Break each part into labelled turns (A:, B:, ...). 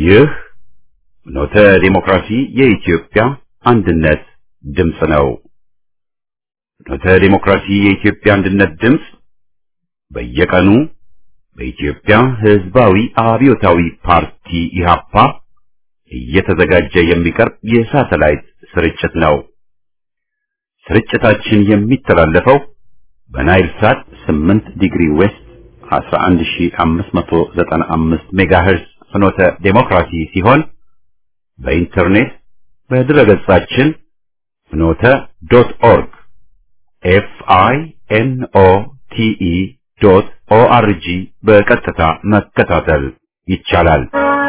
A: ይህ ኖተ ዲሞክራሲ የኢትዮጵያ አንድነት ድምፅ ነው። ኖተ ዲሞክራሲ የኢትዮጵያ አንድነት ድምፅ በየቀኑ በኢትዮጵያ ሕዝባዊ አብዮታዊ ፓርቲ ኢህአፓ እየተዘጋጀ የሚቀርብ የሳተላይት ስርጭት ነው። ስርጭታችን የሚተላለፈው በናይል ሳት 8 ዲግሪ ዌስት 11595 ሜጋሄርዝ ፍኖተ ዴሞክራሲ ሲሆን በኢንተርኔት በድረገጻችን ፍኖተ ዶት ኦርግ ኤፍ አይ ኤን ኦ ቲ ኢ ዶት ኦ አር ጂ በቀጥታ መከታተል ይቻላል።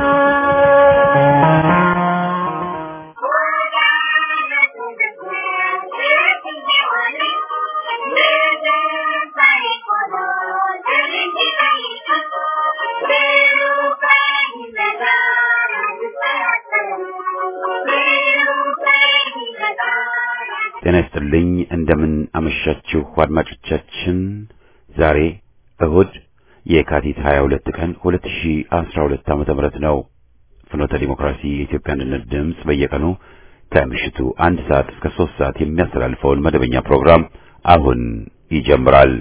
A: ጤና ይስጥልኝ። እንደምን አመሻችሁ አድማጮቻችን። ዛሬ እሁድ የካቲት 22 ቀን 2012 ዓመተ ምህረት ነው። ፍኖተ ዲሞክራሲ የኢትዮጵያ አንድነት ድምፅ በየቀኑ ከምሽቱ አንድ ሰዓት እስከ ሶስት ሰዓት የሚያስተላልፈውን መደበኛ ፕሮግራም አሁን ይጀምራል።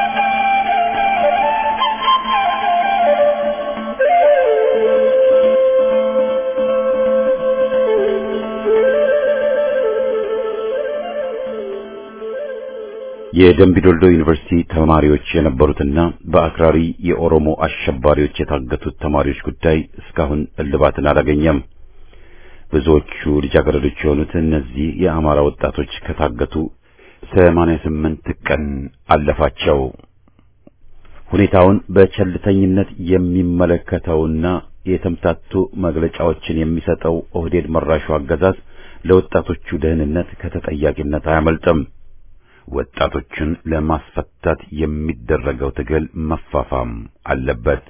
A: የደምቢዶልዶ ዩኒቨርሲቲ ተማሪዎች የነበሩትና በአክራሪ የኦሮሞ አሸባሪዎች የታገቱት ተማሪዎች ጉዳይ እስካሁን እልባትን አላገኘም። ብዙዎቹ ልጃገረዶች የሆኑት እነዚህ የአማራ ወጣቶች ከታገቱ ሰማንያ ስምንት ቀን አለፋቸው። ሁኔታውን በቸልተኝነት የሚመለከተውና የተምታቱ መግለጫዎችን የሚሰጠው ኦህዴድ መራሹ አገዛዝ ለወጣቶቹ ደህንነት ከተጠያቂነት አያመልጥም። ወጣቶችን ለማስፈታት የሚደረገው ትግል መፋፋም አለበት።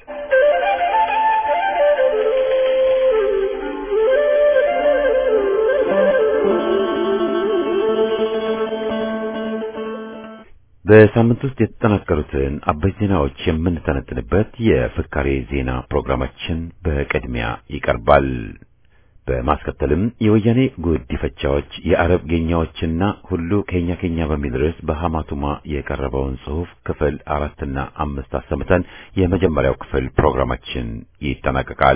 A: በሳምንት ውስጥ የተጠናከሩትን አበይት ዜናዎች የምንተነትንበት የፍካሬ ዜና ፕሮግራማችን በቅድሚያ ይቀርባል። በማስከተልም የወያኔ ጉዲፈቻዎች የአረብ ጌኛዎችና ሁሉ ኬኛ ኬኛ በሚል ርዕስ በሐማቱማ የቀረበውን ጽሑፍ ክፍል አራትና አምስት አሰምተን የመጀመሪያው ክፍል ፕሮግራማችን ይጠናቀቃል።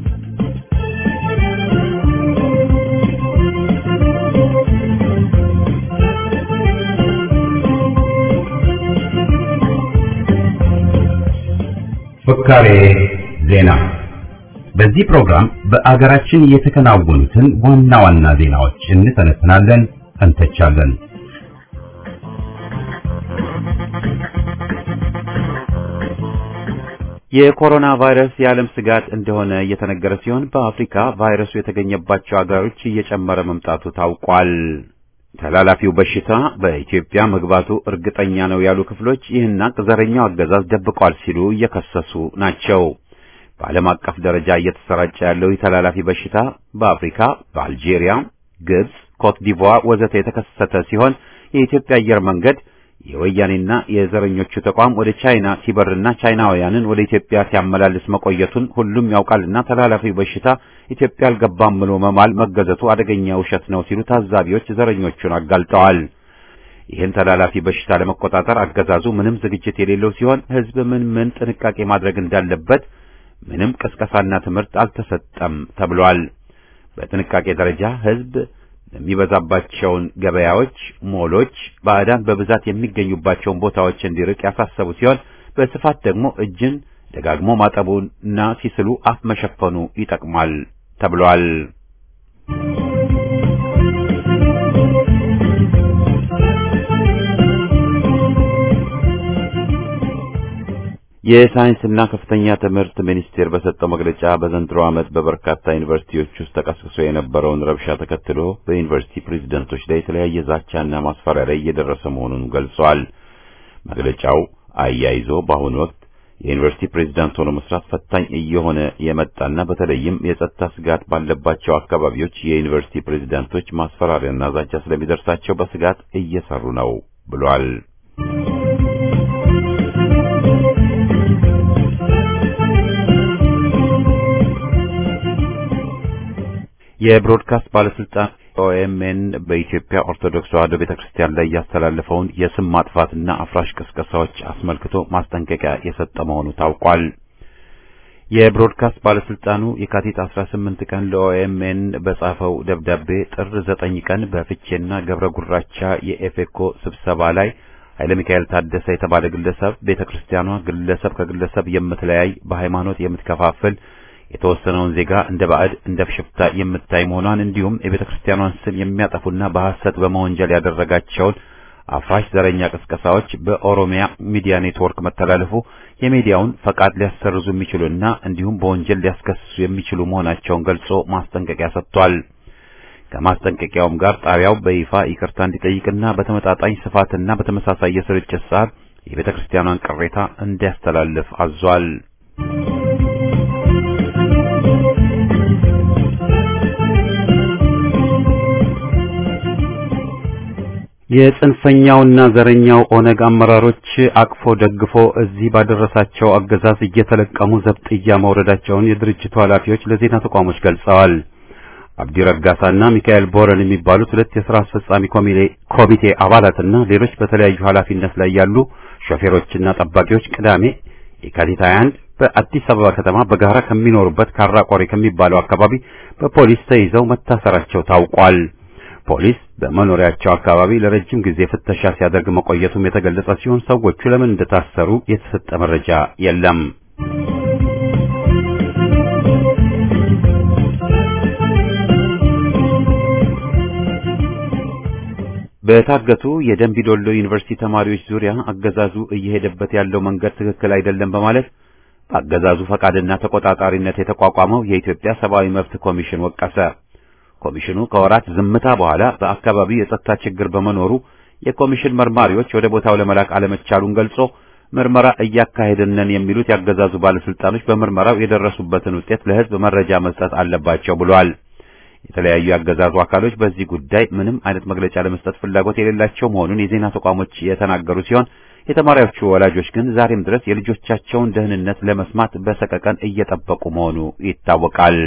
A: ፍካሬ ዜና በዚህ ፕሮግራም በአገራችን የተከናወኑትን ዋና ዋና ዜናዎች እንተነትናለን፣ እንተቻለን። የኮሮና ቫይረስ የዓለም ስጋት እንደሆነ እየተነገረ ሲሆን በአፍሪካ ቫይረሱ የተገኘባቸው አገሮች እየጨመረ መምጣቱ ታውቋል። ተላላፊው በሽታ በኢትዮጵያ መግባቱ እርግጠኛ ነው ያሉ ክፍሎች ይህን ዘረኛው አገዛዝ ደብቋል ሲሉ እየከሰሱ ናቸው። በዓለም አቀፍ ደረጃ እየተሰራጨ ያለው የተላላፊ በሽታ በአፍሪካ፣ በአልጄሪያ፣ ግብጽ፣ ኮት ዲቮር ወዘተ የተከሰተ ሲሆን የኢትዮጵያ አየር መንገድ የወያኔና የዘረኞቹ ተቋም ወደ ቻይና ሲበርና ቻይናውያንን ወደ ኢትዮጵያ ሲያመላልስ መቆየቱን ሁሉም ያውቃልና ተላላፊው በሽታ ኢትዮጵያ አልገባም ብሎ መማል መገዘቱ አደገኛ ውሸት ነው ሲሉ ታዛቢዎች ዘረኞቹን አጋልጠዋል። ይህን ተላላፊ በሽታ ለመቆጣጠር አገዛዙ ምንም ዝግጅት የሌለው ሲሆን ሕዝብ ምን ምን ጥንቃቄ ማድረግ እንዳለበት ምንም ቅስቀሳና ትምህርት አልተሰጠም ተብሏል። በጥንቃቄ ደረጃ ሕዝብ የሚበዛባቸውን ገበያዎች፣ ሞሎች፣ ባዕዳን በብዛት የሚገኙባቸውን ቦታዎች እንዲርቅ ያሳሰቡ ሲሆን በስፋት ደግሞ እጅን ደጋግሞ ማጠቡና ሲስሉ አፍ መሸፈኑ ይጠቅማል ተብሏል። የሳይንስና ከፍተኛ ትምህርት ሚኒስቴር በሰጠው መግለጫ በዘንድሮ ዓመት በበርካታ ዩኒቨርሲቲዎች ውስጥ ተቀስቅሶ የነበረውን ረብሻ ተከትሎ በዩኒቨርሲቲ ፕሬዝደንቶች ላይ የተለያየ ዛቻና ማስፈራሪያ እየደረሰ መሆኑን ገልጿል። መግለጫው አያይዞ በአሁኑ ወቅት የዩኒቨርሲቲ ፕሬዝዳንት ሆኖ መስራት ፈታኝ እየሆነ የመጣና በተለይም የጸጥታ ስጋት ባለባቸው አካባቢዎች የዩኒቨርሲቲ ፕሬዝዳንቶች ማስፈራሪያና ዛቻ ስለሚደርሳቸው በስጋት እየሰሩ ነው ብሏል። የብሮድካስት ባለስልጣን ኦኤምኤን በኢትዮጵያ ኦርቶዶክስ ተዋሕዶ ቤተክርስቲያን ላይ ያስተላለፈውን የስም ማጥፋትና አፍራሽ ቅስቀሳዎች አስመልክቶ ማስጠንቀቂያ የሰጠ መሆኑ ታውቋል። የብሮድካስት ባለስልጣኑ የካቲት 18 ቀን ለኦኤምኤን በጻፈው ደብዳቤ ጥር 9 ቀን በፍቼና ገብረ ጉራቻ የኤፌኮ ስብሰባ ላይ ኃይለ ሚካኤል ታደሰ የተባለ ግለሰብ ቤተክርስቲያኗ ግለሰብ ከግለሰብ የምትለያይ በሃይማኖት የምትከፋፍል የተወሰነውን ዜጋ እንደ ባዕድ እንደ ሽፍታ የምታይ መሆኗን እንዲሁም የቤተክርስቲያኗን ስም የሚያጠፉና በሐሰት በመወንጀል ያደረጋቸውን አፍራሽ ዘረኛ ቅስቀሳዎች በኦሮሚያ ሚዲያ ኔትወርክ መተላለፉ የሚዲያውን ፈቃድ ሊያሰርዙ የሚችሉና እንዲሁም በወንጀል ሊያስከስሱ የሚችሉ መሆናቸውን ገልጾ ማስጠንቀቂያ ሰጥቷል። ከማስጠንቀቂያውም ጋር ጣቢያው በይፋ ይቅርታ እንዲጠይቅና በተመጣጣኝ ስፋትና በተመሳሳይ የስርጭት ሰዓት የቤተ ክርስቲያኗን ቅሬታ እንዲያስተላልፍ አዟል። የጽንፈኛውና ዘረኛው ኦነግ አመራሮች አቅፎ ደግፎ እዚህ ባደረሳቸው አገዛዝ እየተለቀሙ ዘብጥያ መውረዳቸውን የድርጅቱ ኃላፊዎች ለዜና ተቋሞች ገልጸዋል። አብዲ ረጋሳና ሚካኤል ቦረን የሚባሉት ሁለት የሥራ አስፈጻሚ ኮሚቴ አባላትና ሌሎች በተለያዩ ኃላፊነት ላይ ያሉ ሾፌሮችና ጠባቂዎች ቅዳሜ የካቲት 21 በአዲስ አበባ ከተማ በጋራ ከሚኖሩበት ካራቆሬ ከሚባለው አካባቢ በፖሊስ ተይዘው መታሰራቸው ታውቋል። ፖሊስ በመኖሪያቸው አካባቢ ለረጅም ጊዜ ፍተሻ ሲያደርግ መቆየቱም የተገለጸ ሲሆን ሰዎቹ ለምን እንደታሰሩ የተሰጠ መረጃ የለም። በታገቱ የደንቢዶሎ ዩኒቨርሲቲ ተማሪዎች ዙሪያ አገዛዙ እየሄደበት ያለው መንገድ ትክክል አይደለም በማለት በአገዛዙ ፈቃድና ተቆጣጣሪነት የተቋቋመው የኢትዮጵያ ሰብአዊ መብት ኮሚሽን ወቀሰ። ኮሚሽኑ ከወራት ዝምታ በኋላ በአካባቢው የጸጥታ ችግር በመኖሩ የኮሚሽን መርማሪዎች ወደ ቦታው ለመላክ አለመቻሉን ገልጾ ምርመራ እያካሄድን ነን የሚሉት ያገዛዙ ባለስልጣኖች በምርመራው የደረሱበትን ውጤት ለሕዝብ መረጃ መስጠት አለባቸው ብሏል። የተለያዩ ያገዛዙ አካሎች በዚህ ጉዳይ ምንም አይነት መግለጫ ለመስጠት ፍላጎት የሌላቸው መሆኑን የዜና ተቋሞች የተናገሩ ሲሆን የተማሪዎቹ ወላጆች ግን ዛሬም ድረስ የልጆቻቸውን ደህንነት ለመስማት በሰቀቀን እየጠበቁ መሆኑ ይታወቃል።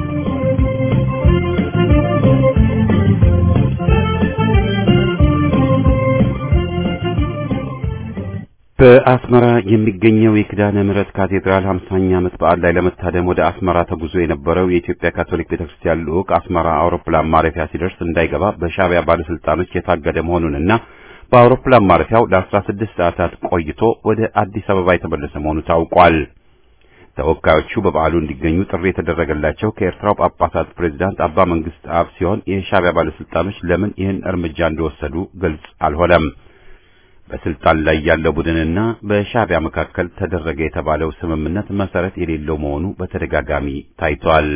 A: በአስመራ የሚገኘው የኪዳነ ምሕረት ካቴድራል 50ኛ ዓመት በዓል ላይ ለመታደም ወደ አስመራ ተጉዞ የነበረው የኢትዮጵያ ካቶሊክ ቤተክርስቲያን ልዑክ አስመራ አውሮፕላን ማረፊያ ሲደርስ እንዳይገባ በሻዕቢያ ባለስልጣኖች የታገደ መሆኑንና በአውሮፕላን ማረፊያው ለ16 ሰዓታት ቆይቶ ወደ አዲስ አበባ የተመለሰ መሆኑ ታውቋል። ተወካዮቹ በበዓሉ እንዲገኙ ጥሪ የተደረገላቸው ከኤርትራው ጳጳሳት ፕሬዝዳንት አባ መንግስት አብ ሲሆን የሻዕቢያ ባለስልጣኖች ለምን ይህን እርምጃ እንደወሰዱ ግልጽ አልሆነም። በስልጣን ላይ ያለው ቡድንና በሻዕቢያ መካከል ተደረገ የተባለው ስምምነት መሰረት የሌለው መሆኑ በተደጋጋሚ ታይቷል።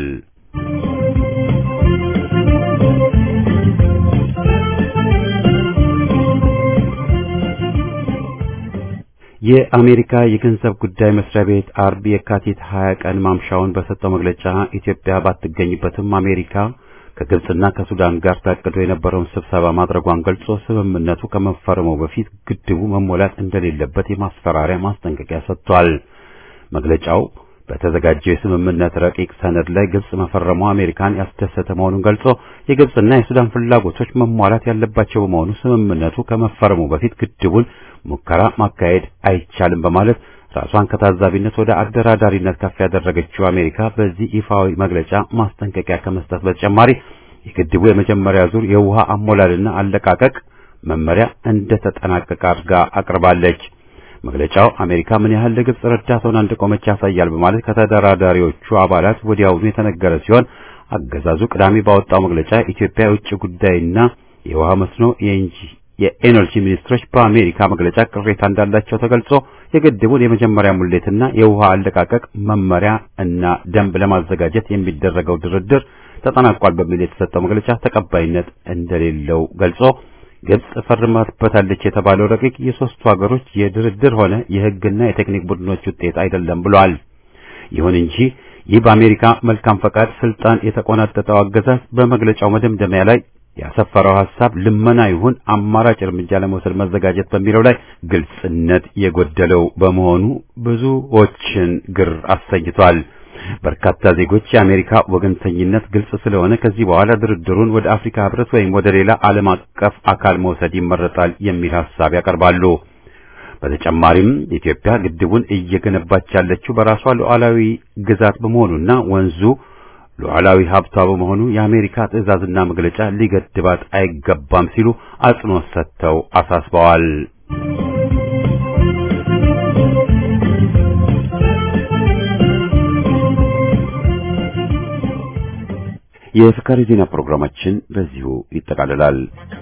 A: የአሜሪካ የገንዘብ ጉዳይ መስሪያ ቤት አርብ የካቲት 20 ቀን ማምሻውን በሰጠው መግለጫ ኢትዮጵያ ባትገኝበትም አሜሪካ ከግብጽና ከሱዳን ጋር ታቅዶ የነበረውን ስብሰባ ማድረጓን ገልጾ ስምምነቱ ከመፈረሙ በፊት ግድቡ መሞላት እንደሌለበት የማስፈራሪያ ማስጠንቀቂያ ሰጥቷል። መግለጫው በተዘጋጀው የስምምነት ረቂቅ ሰነድ ላይ ግብጽ መፈረሙ አሜሪካን ያስደሰተ መሆኑን ገልጾ የግብጽና የሱዳን ፍላጎቶች መሟላት ያለባቸው በመሆኑ ስምምነቱ ከመፈረሙ በፊት ግድቡን ሙከራ ማካሄድ አይቻልም በማለት ራሷን ከታዛቢነት ወደ አደራዳሪነት ከፍ ያደረገችው አሜሪካ በዚህ ይፋዊ መግለጫ ማስጠንቀቂያ ከመስጠት በተጨማሪ የግድቡ የመጀመሪያ ዙር የውሃ አሞላልና አለቃቀቅ መመሪያ እንደተጠናቀቀ አድርጋ አቅርባለች። መግለጫው አሜሪካ ምን ያህል ለግብጽ ረዳት ሆና እንደቆመች ያሳያል በማለት ከተደራዳሪዎቹ አባላት ወዲያውኑ የተነገረ ሲሆን አገዛዙ ቅዳሜ ባወጣው መግለጫ ኢትዮጵያ የውጭ ጉዳይና የውሃ መስኖ የእንጂ የኤነርጂ ሚኒስትሮች በአሜሪካ መግለጫ ቅሬታ እንዳላቸው ተገልጾ የግድቡን የመጀመሪያ ሙሌትና የውሃ አለቃቀቅ መመሪያ እና ደንብ ለማዘጋጀት የሚደረገው ድርድር ተጠናቋል በሚል የተሰጠው መግለጫ ተቀባይነት እንደሌለው ገልጾ ግብጽ ፈርማበታለች የተባለው ረቂቅ የሶስቱ ሀገሮች የድርድር ሆነ የሕግና የቴክኒክ ቡድኖች ውጤት አይደለም ብሏል። ይሁን እንጂ ይህ በአሜሪካ መልካም ፈቃድ ስልጣን የተቆናጠጠው አገዛዝ በመግለጫው መደምደሚያ ላይ ያሰፈረው ሐሳብ ልመና ይሁን አማራጭ እርምጃ ለመውሰድ መዘጋጀት በሚለው ላይ ግልጽነት የጎደለው በመሆኑ ብዙዎችን ግር አሰኝቷል። በርካታ ዜጎች የአሜሪካ ወገንተኝነት ግልጽ ስለሆነ ከዚህ በኋላ ድርድሩን ወደ አፍሪካ ህብረት ወይም ወደ ሌላ ዓለም አቀፍ አካል መውሰድ ይመረጣል የሚል ሐሳብ ያቀርባሉ። በተጨማሪም ኢትዮጵያ ግድቡን እየገነባች ያለችው በራሷ ሉዓላዊ ግዛት በመሆኑና ወንዙ ሉዓላዊ ሀብቷ በመሆኑ የአሜሪካ ትዕዛዝና መግለጫ ሊገድባት አይገባም ሲሉ አጽንኦት ሰጥተው አሳስበዋል። የፍካሪ ዜና ፕሮግራማችን በዚሁ ይጠቃልላል።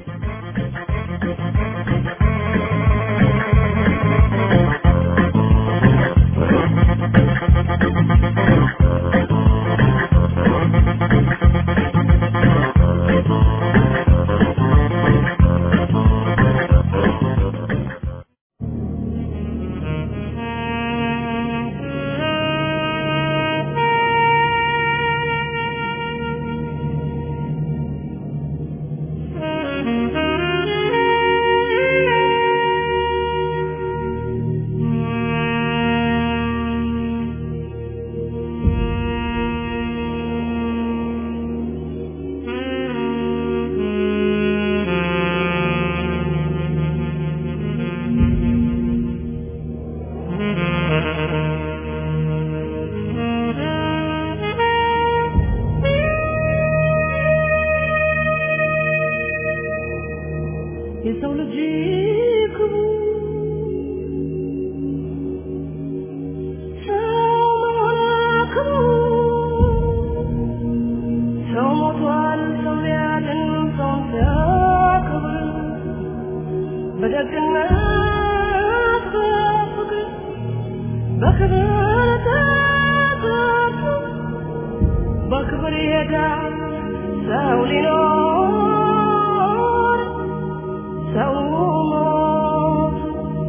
B: የሰው ልጅ ክቡር ሰው መሆን ክቡር ሰው ሞቷል ሰው ሊያድን ሰውን ሲያከብር በደግነት በፍቅር በክብር ተጠርቶ በክብር ይሄዳል ሰው ሊኖር ሰው ሞት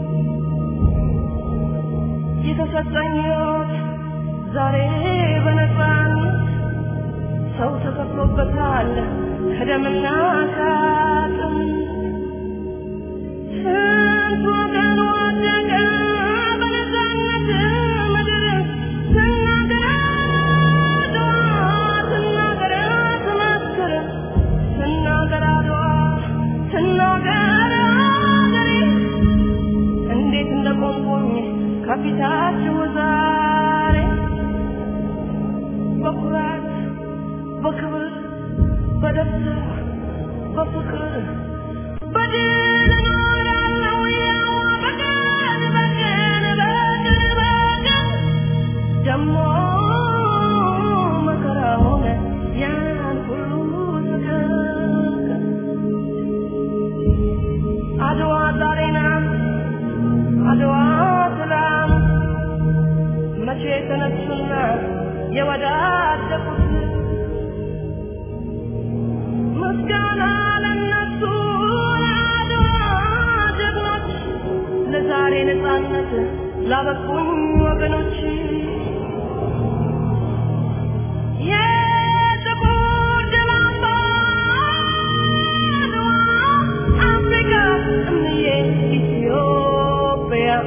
B: የተሰጠኝ ሕይወት ዛሬ በነፃነት ሰው ተከፍሎበታል ከደምና ከአጥንት ስንት ወገን ወደቀ በነፃነት ምድር ስናገር አድዋ ስናገር ትመስክር ስናገር አድዋ ስናገር አገሬ እንዴት እንደቆምኩኝ ከፊታችሁ ዛሬ በኩራት በክብር በደስታ በፍቅር በድል እኖራለሁ ያው በቀን በቀን በቀን በቀን ደሞ መከራውን ያን ሁሉ ስቀቀን አድዋ ዛሬ ናት አድዋ ትላንት መቼ ተነሱና የወዳደቁት ምስጋና ለነሱ ለአድዋ ጀግኖች ለዛሬ ነፃነት ላበቁኝ ወገኖች የጥቁር ደም አምባ አድዋ አፍሪካ እምዬ ኢትዮጵያ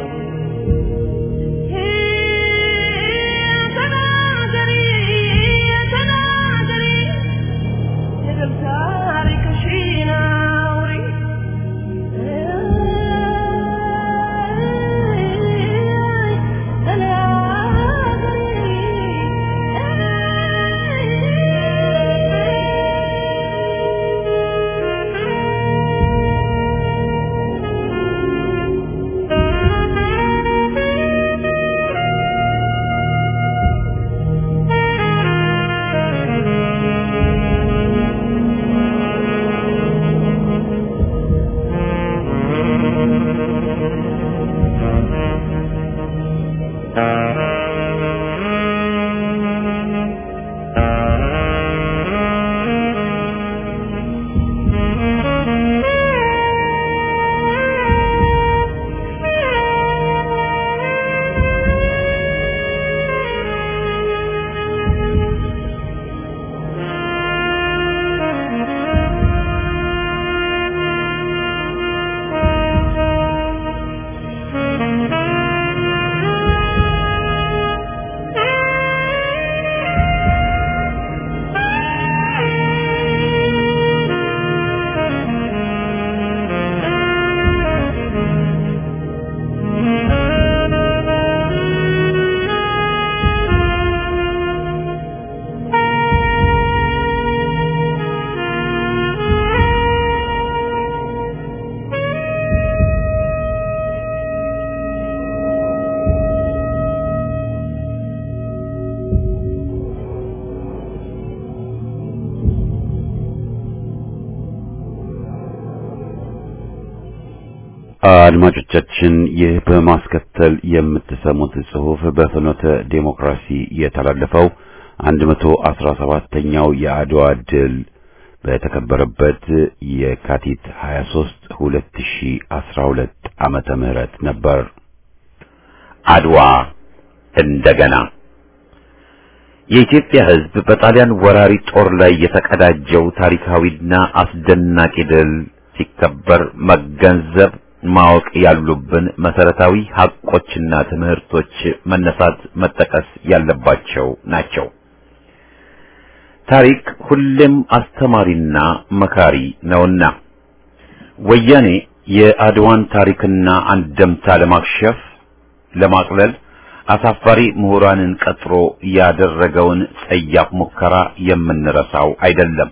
B: ተናገሪ ተናገሪ የድል ታሪክሽን አውሪ ተናገሪ
A: አድማጮቻችን ይህ በማስከተል የምትሰሙት ጽሑፍ በፍኖተ ዴሞክራሲ የተላለፈው 117ኛው የአድዋ ድል በተከበረበት የካቲት 23 2012 ዓመተ ምህረት ነበር። አድዋ እንደገና የኢትዮጵያ ሕዝብ በጣሊያን ወራሪ ጦር ላይ የተቀዳጀው ታሪካዊና አስደናቂ ድል ሲከበር መገንዘብ ማወቅ ያሉብን መሰረታዊ ሐቆችና ትምህርቶች መነሳት መጠቀስ ያለባቸው ናቸው። ታሪክ ሁሌም አስተማሪና መካሪ ነውና ወያኔ የአድዋን ታሪክና አንደምታ ለማክሸፍ ለማቅለል አሳፋሪ ምሁራንን ቀጥሮ ያደረገውን ጸያፍ ሙከራ የምንረሳው አይደለም።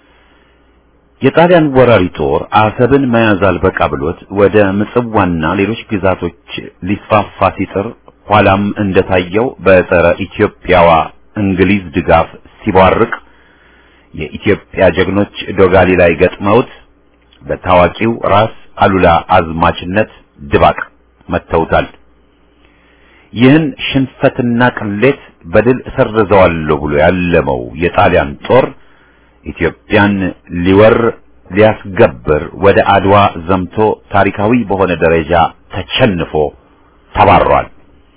A: የጣሊያን ወራሪ ጦር አሰብን መያዝ አልበቃ ብሎት ወደ ምጽዋና ሌሎች ግዛቶች ሊስፋፋ ሲጥር ኋላም እንደታየው በጸረ ኢትዮጵያዋ እንግሊዝ ድጋፍ ሲቧርቅ የኢትዮጵያ ጀግኖች ዶጋሊ ላይ ገጥመውት በታዋቂው ራስ አሉላ አዝማችነት ድባቅ መተውታል። ይህን ሽንፈትና ቅሌት በድል እሰርዘዋለሁ ብሎ ያለመው የጣሊያን ጦር ኢትዮጵያን ሊወር ሊያስገብር ወደ አድዋ ዘምቶ ታሪካዊ በሆነ ደረጃ ተቸንፎ ተባሯል።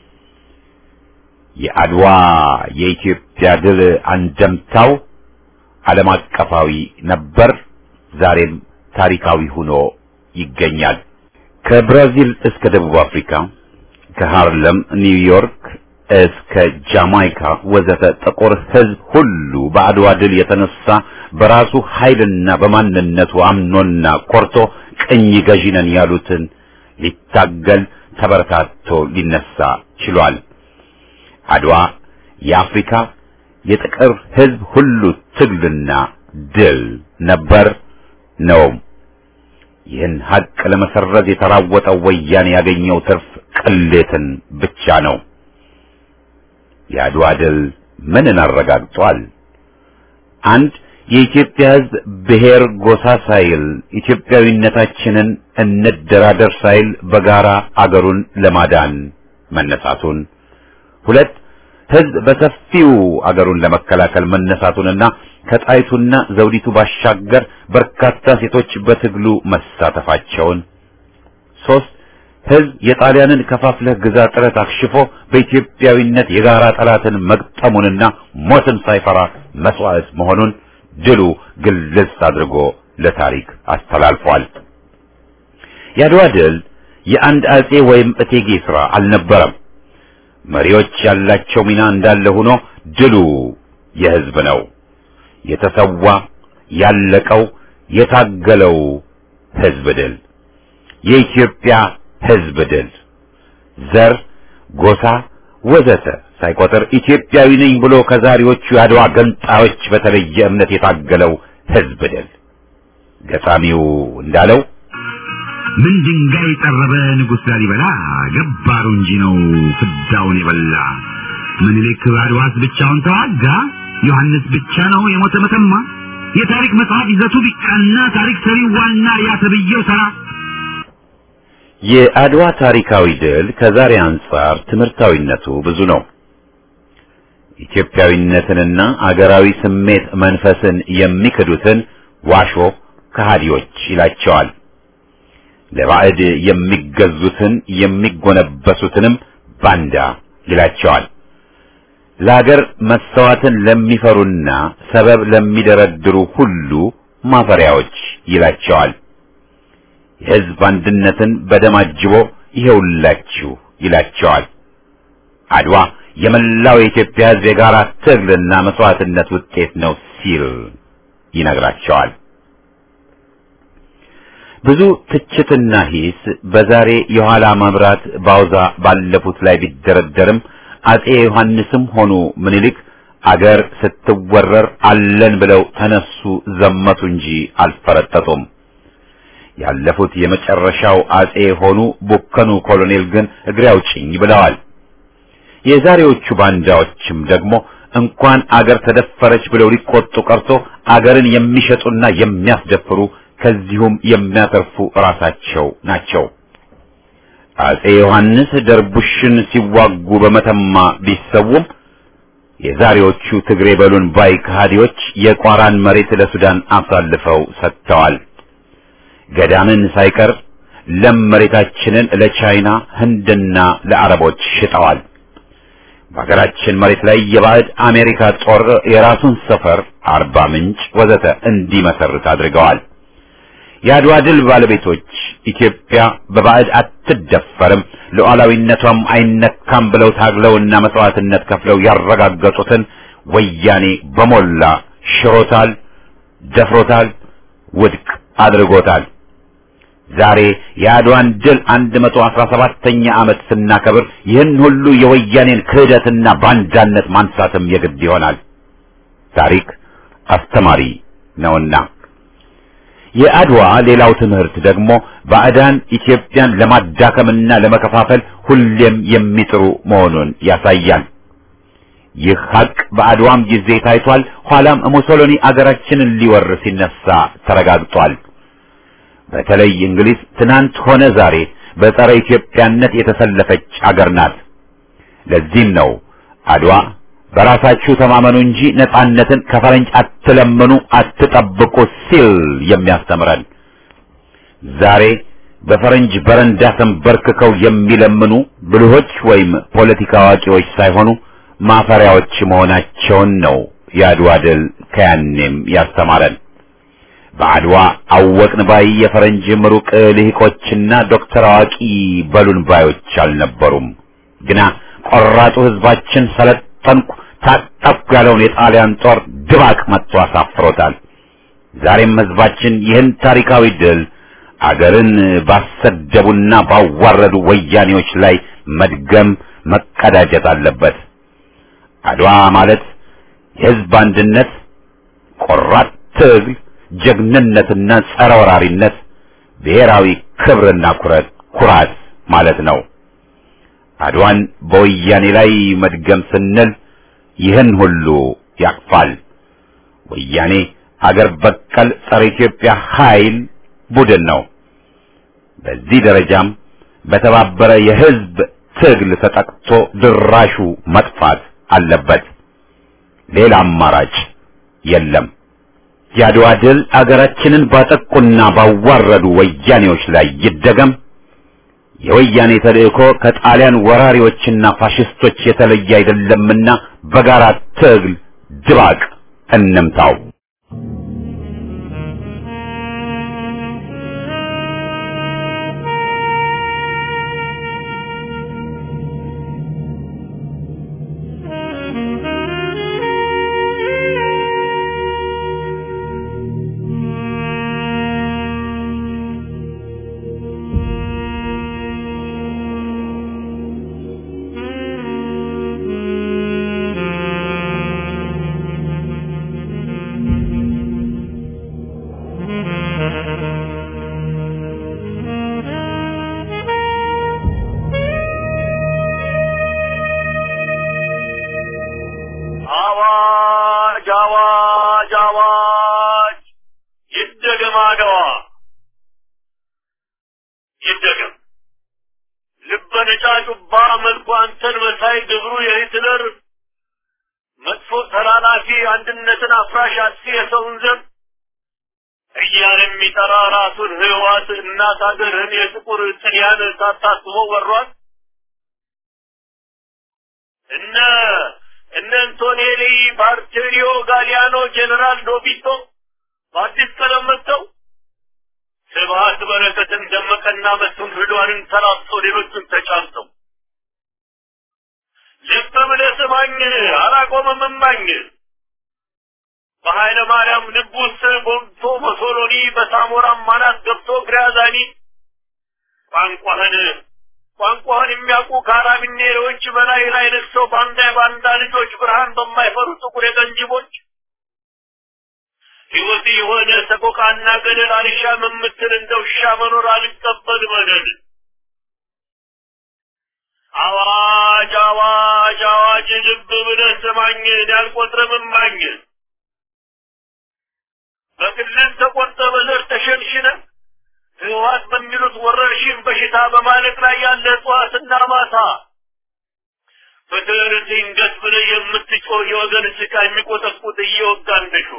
A: የአድዋ የኢትዮጵያ ድል አንደምታው ዓለም አቀፋዊ ነበር፣ ዛሬም ታሪካዊ ሆኖ ይገኛል። ከብራዚል እስከ ደቡብ አፍሪካ ከሃርለም ኒውዮርክ እስከ ጃማይካ ወዘተ ጥቁር ሕዝብ ሁሉ በአድዋ ድል የተነሳ በራሱ ኃይልና በማንነቱ አምኖና ኮርቶ ቅኝ ገዢ ነን ያሉትን ሊታገል ተበረታቶ ሊነሳ ችሏል። አድዋ የአፍሪካ የጥቁር ሕዝብ ሁሉ ትግልና ድል ነበር ነውም። ይህን ሀቅ ለመሰረዝ የተራወጠው ወያኔ ያገኘው ትርፍ ቅሌትን ብቻ ነው። የአድዋ ድል ምንን አረጋግጧል? አንድ የኢትዮጵያ ሕዝብ ብሔር ጎሳ ሳይል ኢትዮጵያዊነታችንን እንደራደር ሳይል በጋራ አገሩን ለማዳን መነሳቱን፣ ሁለት ሕዝብ በሰፊው አገሩን ለመከላከል መነሳቱንና ከጣይቱና ዘውዲቱ ባሻገር በርካታ ሴቶች በትግሉ መሳተፋቸውን፣ ሶስት ሕዝብ የጣሊያንን ከፋፍለህ ግዛ ጥረት አክሽፎ በኢትዮጵያዊነት የጋራ ጠላትን መግጠሙንና ሞትን ሳይፈራ መስዋዕት መሆኑን ድሉ ግልጽ አድርጎ ለታሪክ አስተላልፏል። የአድዋ ድል የአንድ አጼ ወይም እቴጌ ሥራ አልነበረም። መሪዎች ያላቸው ሚና እንዳለ ሆኖ ድሉ የሕዝብ ነው። የተሰዋ ያለቀው የታገለው ሕዝብ ድል የኢትዮጵያ ሕዝብ ድል ዘር፣ ጎሳ ወዘተ ሳይቆጥር ኢትዮጵያዊ ነኝ ብሎ ከዛሬዎቹ የአድዋ ገንጣዮች በተለየ እምነት የታገለው ሕዝብ ድል ገጣሚው እንዳለው
C: ምን ድንጋይ ጠረበ ንጉሥ ላሊበላ ገባሩ እንጂ ነው ፍዳውን የበላ ምኒልክ አድዋስ ብቻውን ተዋጋ ዮሐንስ ብቻ ነው የሞተ መተማ የታሪክ መጽሐፍ ይዘቱ ቢቃና ታሪክ ሰሪው ዋና ያተብየው ተራ
A: የአድዋ ታሪካዊ ድል ከዛሬ አንጻር ትምህርታዊነቱ ብዙ ነው። ኢትዮጵያዊነትንና አገራዊ ስሜት መንፈስን የሚክዱትን ዋሾ ከሃዲዎች ይላቸዋል። ለባዕድ የሚገዙትን የሚጎነበሱትንም ባንዳ ይላቸዋል። ለአገር መሰዋትን ለሚፈሩና ሰበብ ለሚደረድሩ ሁሉ ማፈሪያዎች ይላቸዋል። የሕዝብ አንድነትን በደም አጅቦ ይሄውላችሁ ይላቸዋል። አድዋ የመላው የኢትዮጵያ ሕዝብ የጋራ ትግልና መስዋዕትነት ውጤት ነው ሲል ይነግራቸዋል። ብዙ ትችትና ሂስ በዛሬ የኋላ መብራት ባውዛ ባለፉት ላይ ቢደረደርም አጼ ዮሐንስም ሆኑ ምኒልክ አገር ስትወረር አለን ብለው ተነሱ ዘመቱ እንጂ አልፈረጠጡም። ያለፉት የመጨረሻው አጼ ሆኑ ቡከኑ ኮሎኔል ግን እግሬ አውጭኝ ብለዋል። የዛሬዎቹ ባንዳዎችም ደግሞ እንኳን አገር ተደፈረች ብለው ሊቆጡ ቀርቶ አገርን የሚሸጡና የሚያስደፍሩ ከዚሁም የሚያተርፉ ራሳቸው ናቸው። አጼ ዮሐንስ ደርቡሽን ሲዋጉ በመተማ ቢሰውም የዛሬዎቹ ትግሬ በሉን ባይ ከሃዲዎች የቋራን መሬት ለሱዳን አሳልፈው ሰጥተዋል። ገዳምን ሳይቀር ለም መሬታችንን ለቻይና ህንድና ለአረቦች ሽጠዋል። በሀገራችን መሬት ላይ የባዕድ አሜሪካ ጦር የራሱን ሰፈር አርባ ምንጭ ወዘተ እንዲመሰርት አድርገዋል። የአድዋ ድል ባለቤቶች ኢትዮጵያ በባዕድ አትደፈርም፣ ሉዓላዊነቷም አይነካም ብለው ታግለውና መስዋዕትነት ከፍለው ያረጋገጡትን ወያኔ በሞላ ሽሮታል፣ ደፍሮታል፣ ውድቅ አድርጎታል። ዛሬ የአድዋን ድል 117ኛ ዓመት ስናከብር ይህን ሁሉ የወያኔን ክህደትና ባንዳነት ማንሳትም የግድ ይሆናል። ታሪክ አስተማሪ ነውና። የአድዋ ሌላው ትምህርት ደግሞ ባዕዳን ኢትዮጵያን ለማዳከምና ለመከፋፈል ሁሌም የሚጥሩ መሆኑን ያሳያል። ይህ ሀቅ በአድዋም ጊዜ ታይቷል። ኋላም ሙሶሎኒ አገራችንን ሊወር ሲነሳ ተረጋግጧል። በተለይ እንግሊዝ ትናንት ሆነ ዛሬ በጸረ ኢትዮጵያነት የተሰለፈች አገር ናት። ለዚህም ነው አድዋ በራሳችሁ ተማመኑ እንጂ ነጻነትን ከፈረንጅ አትለምኑ፣ አትጠብቁ ሲል የሚያስተምረን። ዛሬ በፈረንጅ በረንዳ ተንበርክከው የሚለምኑ ብልሆች ወይም ፖለቲካ አዋቂዎች ሳይሆኑ ማፈሪያዎች መሆናቸውን ነው የአድዋ ድል ከያኔም ያስተማረን። በአድዋ አወቅን ባይ የፈረንጅ ምሩቅ ልሂቆችና ዶክተር አዋቂ በሉን ባዮች አልነበሩም። ግና ቆራጡ ሕዝባችን ሰለጠንኩ ታጠቅኩ ያለውን የጣሊያን ጦር ድባቅ መጥቶ አሳፍሮታል። ዛሬም ሕዝባችን ይህን ታሪካዊ ድል አገርን ባሰደቡና ባዋረዱ ወያኔዎች ላይ መድገም መቀዳጀት አለበት። አድዋ ማለት የሕዝብ አንድነት፣ ቆራጥ ትግል ጀግንነትና ጸረ ወራሪነት ብሔራዊ ክብርና ኩረት ኩራት ማለት ነው። አድዋን በወያኔ ላይ መድገም ስንል ይህን ሁሉ ያቅፋል። ወያኔ አገር በቀል ጸረ ኢትዮጵያ ኃይል ቡድን ነው። በዚህ ደረጃም በተባበረ የሕዝብ ትግል ተጠቅቶ ድራሹ መጥፋት አለበት። ሌላ አማራጭ የለም። የአድዋ ድል አገራችንን ባጠቁና ባዋረዱ ወያኔዎች ላይ ይደገም። የወያኔ ተልእኮ ከጣሊያን ወራሪዎችና ፋሽስቶች የተለየ አይደለምና በጋራ ትግል ድባቅ እንምታው።
D: አዋጅ አዋጅ አዋጅ! ይደገም አድዋ ይደገም። ልበ ነጫጩባ መልኩ አንተን መሳይ ግብሩ የሂትለር መጥፎ ተላላፊ አንድነትን አፍራሽ አጥፊ የሰውን ዘር እያለ የሚጠራ ራሱን ህዋት እናት አገርህን የጥቁር ጥልያን ሳታስበው ወሯት እነ እነ አንቶኔሊ ባርቴሪዮ ጋሊያኖ ጄኔራል ዶቢቶ በአዲስ ቀለም መጥተው ስብሀት በረከትን ደመቀና መስፍን ርዷንን ተላብሶ ሌሎቹን ተጫምተው ልብ ብለህ ስማኝ አላቆምም እማኝ በኃይለ ማርያም ልብ ውስጥ ቦምቶ በሶሎኒ በሳሞራም ማናት ገብቶ ግራዛኒ ቋንቋህን ቋንቋህን የሚያውቁ ካራቢኔሮች በላይ ላይ ነግሰው ባንዳ የባንዳ ልጆች ብርሃን በማይፈሩ ጥቁር የቀንጅቦች ሕይወት የሆነ ሰቆቃና ገደል አልሻም የምትል እንደ ውሻ መኖር አልቀበል መደል አዋጅ አዋጅ አዋጅ ልብ ብለህ ስማኝ ያልቆጥርም እማኝ በክልል ተቆርጠ በዘር ተሸንሽነ ህወሓት በሚሉት ወረርሽኝ በሽታ በማለቅ ላይ ያለ እጽዋትና ማታ ፍትህን ድንገት ብለህ የምትጮህ የወገን ስቃ የሚቆጠቁጥ እየወጋ እንደሹ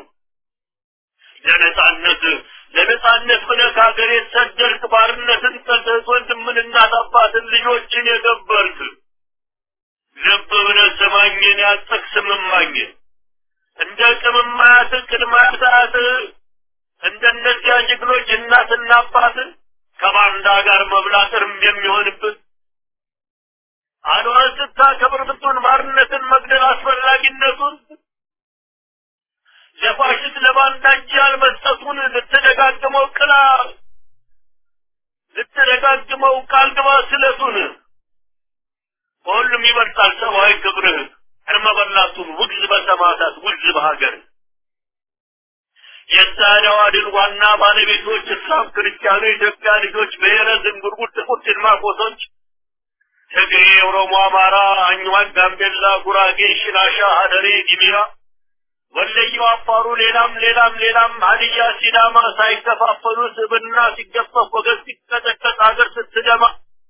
D: ለነጻነት ለነጻነት ብለህ ከሀገር የተሰደድክ ባርነትን ጠልተህ ወንድምን እናት አባትን ልጆችን የገበርክ ልብ ብለህ ስማኝን ያጠቅስ ምማኝ እንደ ቅምማያት ቅድማያት እንደነዚያ ጀግኖች እናትና አባት ከባንዳ ጋር መብላት እርም የሚሆንብን አድዋን ስታከብር ብትሆን ባርነትን መግደል አስፈላጊነቱን ለፋሽስት ለባንዳ እጅ ያልመስጠቱን ልትደጋግመው ቅላ ልትደጋግመው ቃል ግባ ስለቱን በሁሉም ይበልጣል ሰብአዊ ክብርህ እርመ በላቱን ውግዝ በሰማዕታት ውግዝ በሀገር የዛሬዋ ድል ዋና ባለቤቶች እስላም፣ ክርስቲያኑ፣ የኢትዮጵያ ልጆች፣ ብሔረ ዝንጉርጉር፣ ጥቁር ጭልማቆሶች፣ ትግሬ፣ ኦሮሞ፣ አማራ፣ አኝዋክ፣ ጋምቤላ፣ ጉራጌ፣ ሽናሻ፣ ሀደሬ፣ ጊሚራ፣ ወለየው፣ አፋሩ፣ ሌላም ሌላም ሌላም ሀዲያ፣ ሲዳማ ሳይከፋፈሉ ስብና ሲገፈፍ ወገን ሲቀጠቀጥ ሀገር ስትደማ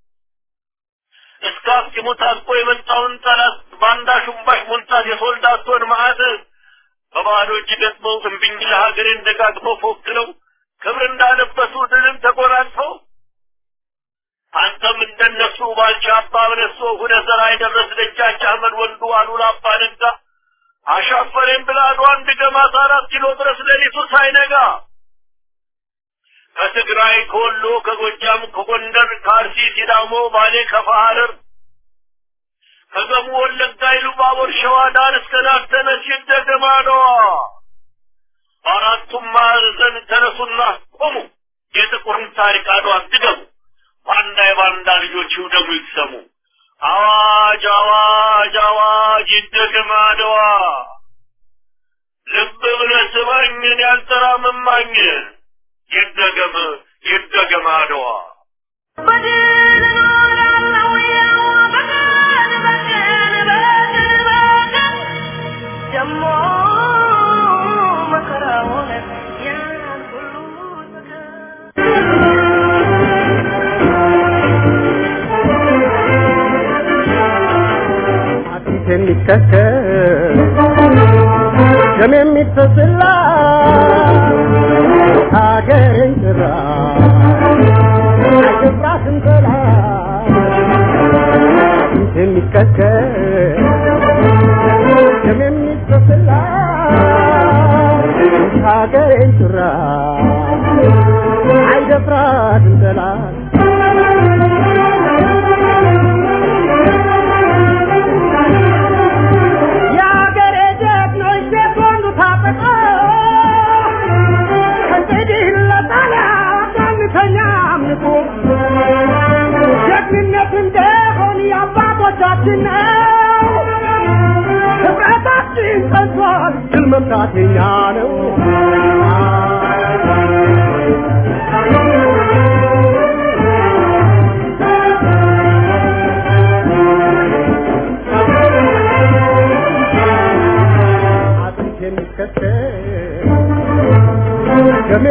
D: እስከ አስኪሙ ታጥቆ የመጣውን ጠላት ባንዳ ሹምባሽ ሞንታት የሶልዳቶን መዓት በባዶ እጅ ገጥመው እምቢኝ ለሀገሬን ደጋግመው ፎክረው ክብር እንዳለበሱ ድልን ተጎናጽፈው አንተም እንደነሱ ባልቻ አባ በለሶ ሁነህ ዘራ የደረስ ደጃች አህመድ ወንዱ አሉላ አባ ነጋ አሻፈሬን ብላ አድዋን ድገማት አራት ኪሎ ድረስ ሌሊቱ ሳይነጋ ከትግራይ ከወሎ ከጎጃም ከጎንደር ከአርሲ ሲዳሞ ባሌ ከፋ ሐረር ከገሙ ወለጋ ኢሉባቦር ሸዋ ዳር እስከ ዳር ተነስ ይደገም አድዋ በአራቱም ማዕዘን ተነሱና ቆሙ የጥቁርን ታሪክ አድዋ ድገሙ ባንዳ የባንዳ ልጆች ይውደሙ ይሰሙ አዋጅ አዋጅ አዋጅ ይደገም አድዋ ልብ ብለህ ስማኝን ያልተራምማኝ ይደገም ይደገም አድዋ
B: በድል እኖራለሁ ያው በቀን በቀን በቀን በቀን ደሞ መከራውን ያን ሁሉ ሰቀን
E: አጥንት የሚከተል ደም የሚፈስላ ሀገርን ጭራ አይገባትም ጠላት አጥንት የሚከተል ደም የሚፈስላ ሀገርን ጭራ አይደፍራትም ጠላት የአገሬ ጀግኖች ሴት ወንዱ ታጠቀ እንግዲህ ለጣሊያ ቀንተኛ አምልኮ ጀግንነት እንደሆን የአባቶቻችን ነው። ህብረታችን ጸንቷል፣ ድል መምታት የኛ ነው። አጥንት የሚከተል ደም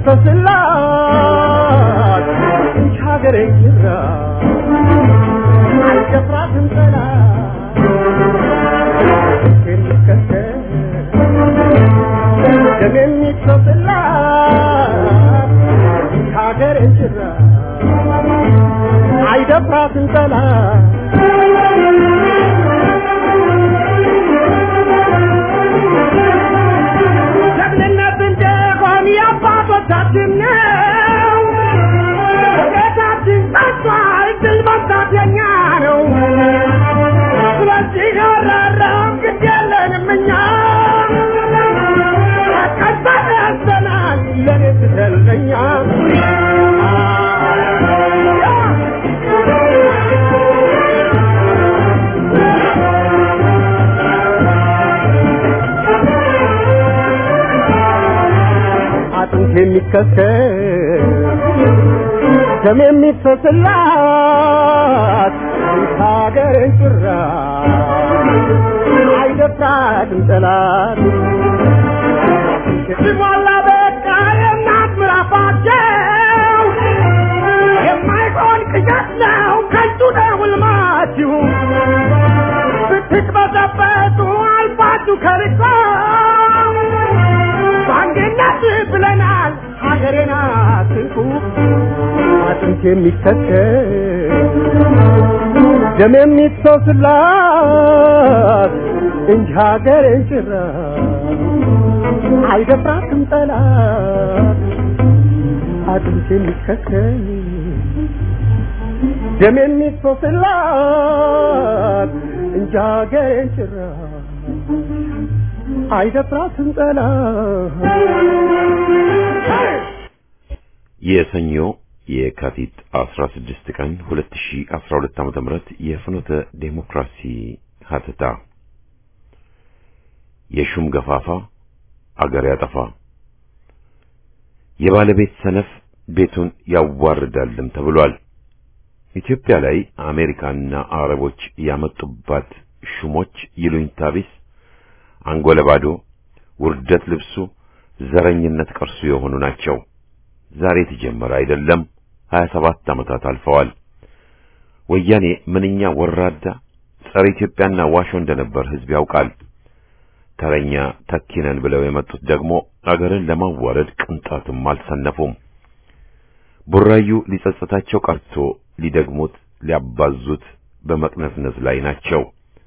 E: የሚፈስላት ይህች ሀገሬ ጅራ አልደፍራትም ጠላት አጥንት የሚከተል ደም የሚፈስላት ይህች ሀገሬ ጅራ አይደፍራትም ጠላት ጀግንነት እንደሆን የአባቶቻችን ነው። ቤታችን ጸንቷል፣ ድል መምታት የኛ ነው። ስለዚህ ያራራም ግድ የለንም እኛ ተቀበል ያዘናል ለኔ ትተለኛ አጥንት የሚከተል ደም የሚፈስላት ሀገርን ጭራ አይደፍራትም ጠላት ሲሞላ በቃ የእናት ምራፋቸው ነው ሕልማችሁ ስትቅበዘበዙ አልፋችሁ ከርቆ በአንድነት ብለናል ሀገሬን አትንኩ አጥንት የሚከተል ደም የሚፈስላት እንጂ ሀገሬን ጭራ አይደፍራትም ጠላት አጥንት የሚከተል ደም የሚፈስላት እንጂ ሀገሬን ጭራ አይደፍራትም ጠላት
A: የሰኞ የካቲት 16 ቀን 2012 ዓ.ም የፍኖተ ዴሞክራሲ ሀተታ የሹም ገፋፋ አገር ያጠፋ የባለቤት ሰነፍ ቤቱን ያዋርዳልም ተብሏል። ኢትዮጵያ ላይ አሜሪካና አረቦች ያመጡባት ሹሞች ይሉኝታ ቢስ፣ አንጎለ ባዶ፣ ውርደት ልብሱ፣ ዘረኝነት ቅርሱ የሆኑ ናቸው። ዛሬ የተጀመረ አይደለም። 27 ዓመታት አልፈዋል። ወያኔ ምንኛ ወራዳ ጸረ ኢትዮጵያና ዋሾ እንደነበር ሕዝብ ያውቃል። ተረኛ ተኪነን ብለው የመጡት ደግሞ አገርን ለማዋረድ ቅንጣትም አልሰነፉም። ቡራዩ ሊጸጸታቸው ቀርቶ ሊደግሙት ሊያባዙት በመቅነስነስ ላይ ናቸው።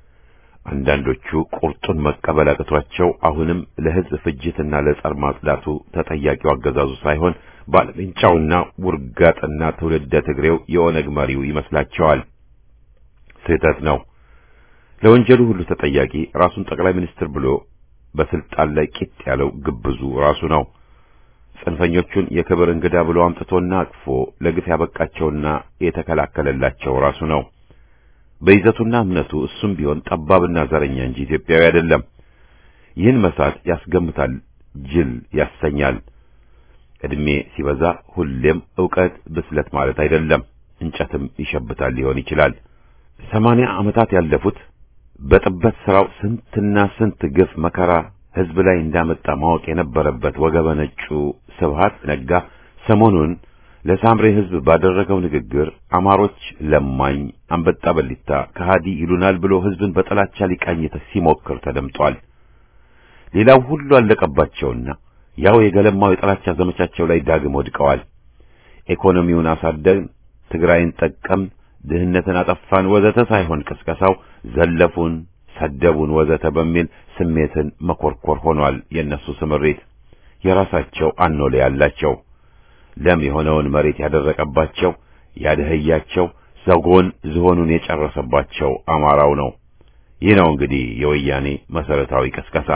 A: አንዳንዶቹ ቁርጡን መቀበል አቅቷቸው አሁንም ለሕዝብ ፍጅትና ለጸር ማጽዳቱ ተጠያቂው አገዛዙ ሳይሆን ባለሜንጫውና ውርጋጥና ትውልደ ትግሬው የኦነግ መሪው ይመስላቸዋል። ስህተት ነው። ለወንጀሉ ሁሉ ተጠያቂ ራሱን ጠቅላይ ሚኒስትር ብሎ በስልጣን ላይ ቂጥ ያለው ግብዙ ራሱ ነው። ጽንፈኞቹን የክብር እንግዳ ብሎ አምጥቶና አቅፎ ለግፍ ያበቃቸውና የተከላከለላቸው ራሱ ነው። በይዘቱና እምነቱ እሱም ቢሆን ጠባብና ዘረኛ እንጂ ኢትዮጵያዊ አይደለም። ይህን መሳት ያስገምታል፣ ጅል ያሰኛል። ዕድሜ ሲበዛ ሁሌም ዕውቀት ብስለት ማለት አይደለም። እንጨትም ይሸብታል ሊሆን ይችላል። ሰማንያ ዓመታት ያለፉት በጥበት ሥራው ስንትና ስንት ግፍ መከራ ሕዝብ ላይ እንዳመጣ ማወቅ የነበረበት ወገበ ነጩ ስብሃት ነጋ ሰሞኑን ለሳምሬ ሕዝብ ባደረገው ንግግር አማሮች ለማኝ፣ አንበጣ በሊታ፣ ከሃዲ ይሉናል ብሎ ሕዝብን በጥላቻ ሊቃኝ ሲሞክር ተደምጧል። ሌላው ሁሉ አለቀባቸውና ያው የገለማው የጥላቻ ዘመቻቸው ላይ ዳግም ወድቀዋል። ኢኮኖሚውን አሳደግን፣ ትግራይን ጠቀም፣ ድህነትን አጠፋን ወዘተ ሳይሆን ቅስቀሳው ዘለፉን፣ ሰደቡን ወዘተ በሚል ስሜትን መኮርኮር ሆኗል። የእነሱ ስምሪት የራሳቸው አኖሌ ያላቸው ለም የሆነውን መሬት ያደረቀባቸው ያደህያቸው ዘጎን ዝሆኑን የጨረሰባቸው አማራው ነው። ይህ ነው እንግዲህ የወያኔ መሰረታዊ ቅስቀሳ።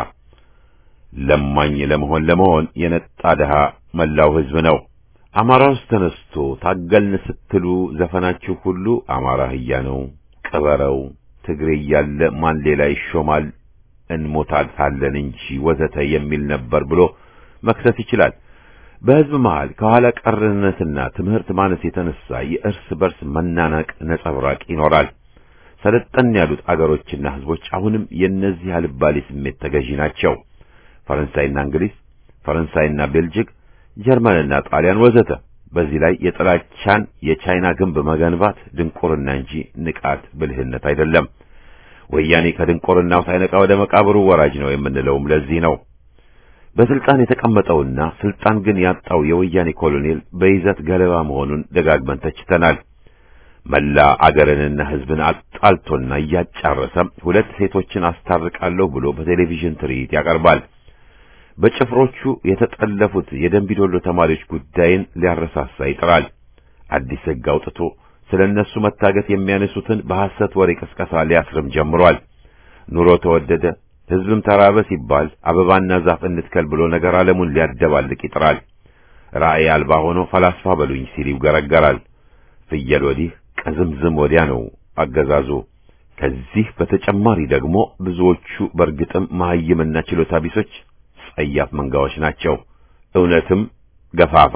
A: ለማኝ ለመሆን ለመሆን የነጣ ድሃ መላው ሕዝብ ነው። አማራ ውስጥ ተነስቶ ታገልን ስትሉ ዘፈናችሁ ሁሉ አማራ ህያ ነው፣ ቅበረው፣ ትግሬ እያለ ማን ሌላ ይሾማል፣ እንሞታታለን እንጂ ወዘተ የሚል ነበር ብሎ መክሰስ ይችላል። በሕዝብ መሃል ከኋላ ቀርነትና ትምህርት ማነስ የተነሳ የእርስ በርስ መናናቅ ነጸብራቅ ይኖራል። ሰለጠን ያሉት አገሮችና ሕዝቦች አሁንም የእነዚህ አልባሌ ስሜት ተገዢ ናቸው። ፈረንሳይና እንግሊዝ፣ ፈረንሳይና ቤልጅግ፣ ጀርመንና ጣሊያን ወዘተ። በዚህ ላይ የጥላቻን የቻይና ግንብ መገንባት ድንቁርና እንጂ ንቃት ብልህነት አይደለም። ወያኔ ከድንቁርናው ሳይነቃ ወደ መቃብሩ ወራጅ ነው የምንለውም ለዚህ ነው። በስልጣን የተቀመጠውና ስልጣን ግን ያጣው የወያኔ ኮሎኔል በይዘት ገለባ መሆኑን ደጋግመን ተችተናል። መላ አገርንና ሕዝብን አጣልቶና እያጫረሰ ሁለት ሴቶችን አስታርቃለሁ ብሎ በቴሌቪዥን ትርኢት ያቀርባል። በጭፍሮቹ የተጠለፉት የደንቢዶሎ ተማሪዎች ጉዳይን ሊያረሳሳ ይጥራል። አዲስ ሕግ አውጥቶ ስለ እነሱ መታገት የሚያነሱትን በሐሰት ወሬ ቅስቀሳ ሊያስርም ጀምሯል። ኑሮ ተወደደ፣ ሕዝብም ተራበ ሲባል አበባና ዛፍ እንትከል ብሎ ነገር ዓለሙን ሊያደባልቅ ይጥራል። ራእይ አልባ ሆኖ ፈላስፋ በሉኝ ሲል ይገረገራል። ፍየል ወዲህ ቀዝምዝም ወዲያ ነው አገዛዙ። ከዚህ በተጨማሪ ደግሞ ብዙዎቹ በእርግጥም መሐይምና ችሎታ ቢሶች ጸያፍ መንጋዎች ናቸው። እውነትም ገፋፋ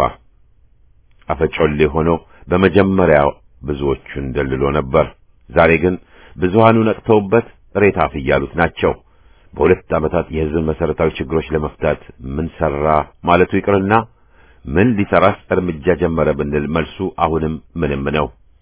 A: አፈጮሌ ሆኖ በመጀመሪያው ብዙዎቹን ደልሎ ነበር። ዛሬ ግን ብዙሃኑ ነቅተውበት ሬታፍ እያሉት ናቸው። በሁለት ዓመታት የሕዝብ መሠረታዊ ችግሮች ለመፍታት ምን ሠራ ማለቱ ይቅርና ምን ሊሠራስ እርምጃ ጀመረ ብንል መልሱ አሁንም ምንም ነው።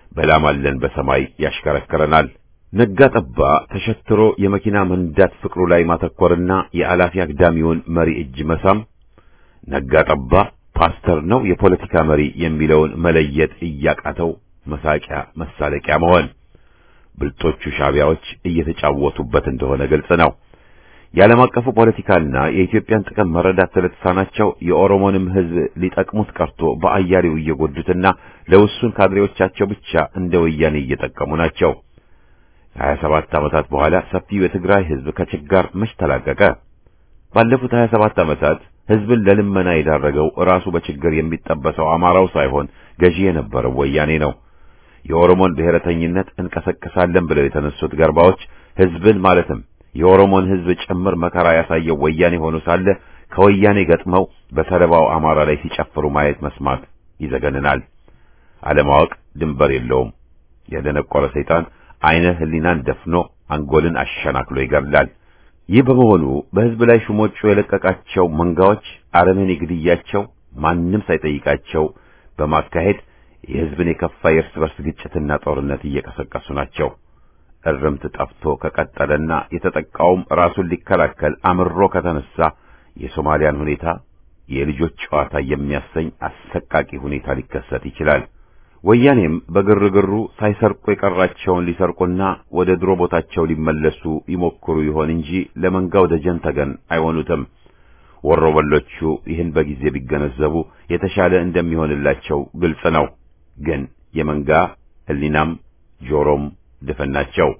A: በላማለን በሰማይ ያሽከረክረናል። ነጋ ጠባ ተሸትሮ የመኪና መንዳት ፍቅሩ ላይ ማተኮርና የአላፊ አግዳሚውን መሪ እጅ መሳም፣ ነጋ ጠባ ፓስተር ነው የፖለቲካ መሪ የሚለውን መለየት እያቃተው መሳቂያ መሳለቂያ መሆን ብልጦቹ ሻቢያዎች እየተጫወቱበት እንደሆነ ግልጽ ነው። የዓለም አቀፉ ፖለቲካና የኢትዮጵያን ጥቅም መረዳት ስለተሳናቸው የኦሮሞንም ሕዝብ ሊጠቅሙት ቀርቶ በአያሌው እየጎዱትና ለውሱን ካድሬዎቻቸው ብቻ እንደ ወያኔ እየጠቀሙ ናቸው። ከሀያ ሰባት ዓመታት በኋላ ሰፊው የትግራይ ሕዝብ ከችጋር መች ተላቀቀ? ባለፉት ሀያ ሰባት ዓመታት ሕዝብን ለልመና የዳረገው ራሱ በችግር የሚጠበሰው አማራው ሳይሆን ገዢ የነበረው ወያኔ ነው። የኦሮሞን ብሔረተኝነት እንቀሰቅሳለን ብለው የተነሱት ገርባዎች ሕዝብን ማለትም የኦሮሞን ሕዝብ ጭምር መከራ ያሳየው ወያኔ ሆኖ ሳለ ከወያኔ ገጥመው በሰለባው አማራ ላይ ሲጨፍሩ ማየት መስማት ይዘገንናል። አለማወቅ ድንበር የለውም። የደነቆረ ሰይጣን አይነ ህሊናን ደፍኖ አንጎልን አሸናክሎ ይገድላል። ይህ በመሆኑ በሕዝብ ላይ ሹሞቹ የለቀቃቸው መንጋዎች አረመኔ ግድያቸው ማንም ሳይጠይቃቸው በማካሄድ የሕዝብን የከፋ የእርስ በርስ ግጭትና ጦርነት እየቀሰቀሱ ናቸው። እርምት ጠፍቶ ከቀጠለና የተጠቃውም ራሱን ሊከላከል አምሮ ከተነሳ የሶማሊያን ሁኔታ የልጆች ጨዋታ የሚያሰኝ አሰቃቂ ሁኔታ ሊከሰት ይችላል። ወያኔም በግርግሩ ሳይሰርቁ የቀራቸውን ሊሰርቁና ወደ ድሮ ቦታቸው ሊመለሱ ይሞክሩ ይሆን እንጂ ለመንጋው ደጀን ተገን አይሆኑትም። ወሮበሎቹ ይህን በጊዜ ቢገነዘቡ የተሻለ እንደሚሆንላቸው ግልጽ ነው። ግን የመንጋ ሕሊናም ጆሮም ድፍን ናቸው።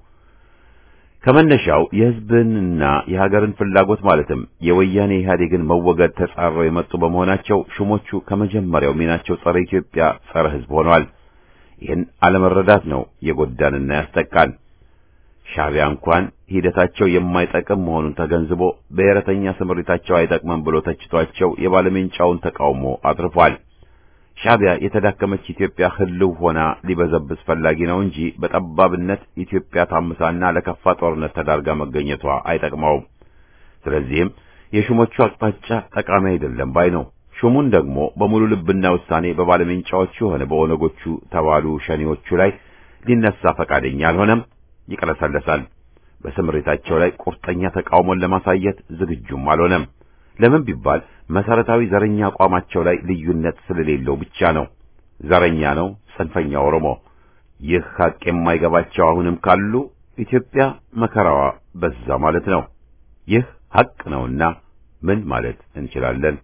A: ከመነሻው የሕዝብንና የሀገርን ፍላጎት ማለትም የወያኔ ኢህአዴግን መወገድ ተጻረው የመጡ በመሆናቸው ሹሞቹ ከመጀመሪያው ሚናቸው ጸረ ኢትዮጵያ፣ ጸረ ሕዝብ ሆነዋል። ይህን አለመረዳት ነው የጎዳንና ያስጠቃን። ሻዕቢያ እንኳን ሂደታቸው የማይጠቅም መሆኑን ተገንዝቦ ብሔረተኛ ስምሪታቸው አይጠቅምም ብሎ ተችቷቸው የባለሜንጫውን ተቃውሞ አትርፏል። ሻዕቢያ የተዳከመች ኢትዮጵያ ህልው ሆና ሊበዘብዝ ፈላጊ ነው እንጂ በጠባብነት ኢትዮጵያ ታምሳና ለከፋ ጦርነት ተዳርጋ መገኘቷ አይጠቅመውም። ስለዚህም የሹሞቹ አቅጣጫ ጠቃሚ አይደለም ባይ ነው። ሹሙን ደግሞ በሙሉ ልብና ውሳኔ በባለሜንጫዎቹ ሆነ በኦነጎቹ ተባሉ ሸኔዎቹ ላይ ሊነሳ ፈቃደኛ አልሆነም፣ ይቀለሰለሳል። በስምሪታቸው ላይ ቁርጠኛ ተቃውሞን ለማሳየት ዝግጁም አልሆነም። ለምን ቢባል መሰረታዊ ዘረኛ አቋማቸው ላይ ልዩነት ስለሌለው ብቻ ነው። ዘረኛ ነው ጽንፈኛ ኦሮሞ። ይህ ሐቅ የማይገባቸው አሁንም ካሉ ኢትዮጵያ መከራዋ በዛ ማለት ነው። ይህ ሐቅ ነውና ምን ማለት እንችላለን?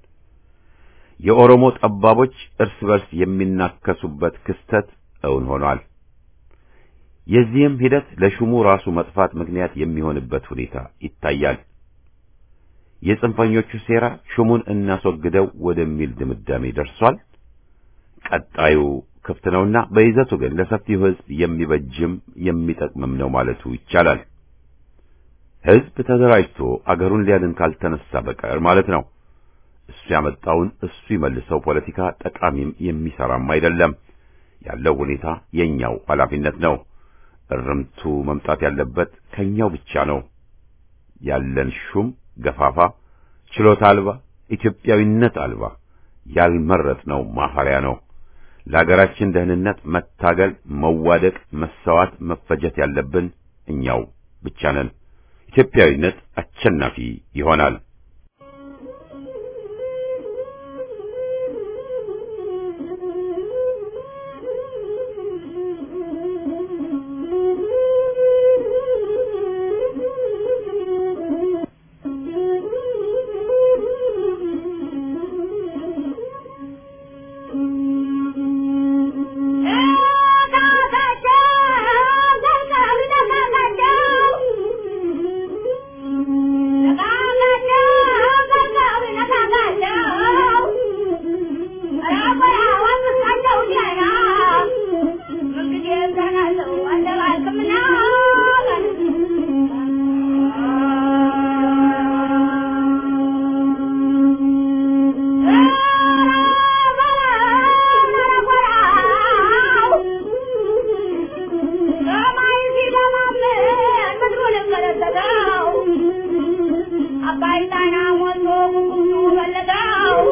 A: የኦሮሞ ጠባቦች እርስ በርስ የሚናከሱበት ክስተት እውን ሆኗል። የዚህም ሂደት ለሹሙ ራሱ መጥፋት ምክንያት የሚሆንበት ሁኔታ ይታያል። የጽንፈኞቹ ሴራ ሹሙን እናስወግደው ወደሚል ድምዳሜ ደርሷል። ቀጣዩ ክፍት ነውና በይዘቱ ግን ለሰፊው ሕዝብ የሚበጅም የሚጠቅምም ነው ማለቱ ይቻላል። ሕዝብ ተደራጅቶ አገሩን ሊያድን ካልተነሳ በቀር ማለት ነው። እሱ ያመጣውን እሱ ይመልሰው ፖለቲካ ጠቃሚም የሚሰራም አይደለም። ያለው ሁኔታ የኛው ኃላፊነት ነው። እርምቱ መምጣት ያለበት ከኛው ብቻ ነው። ያለን ሹም ገፋፋ፣ ችሎታ አልባ፣ ኢትዮጵያዊነት አልባ፣ ያልመረጥነው ማፈሪያ ነው። ለሀገራችን ደህንነት መታገል፣ መዋደቅ፣ መሰዋት፣ መፈጀት ያለብን እኛው ብቻ ነን። ኢትዮጵያዊነት አሸናፊ ይሆናል።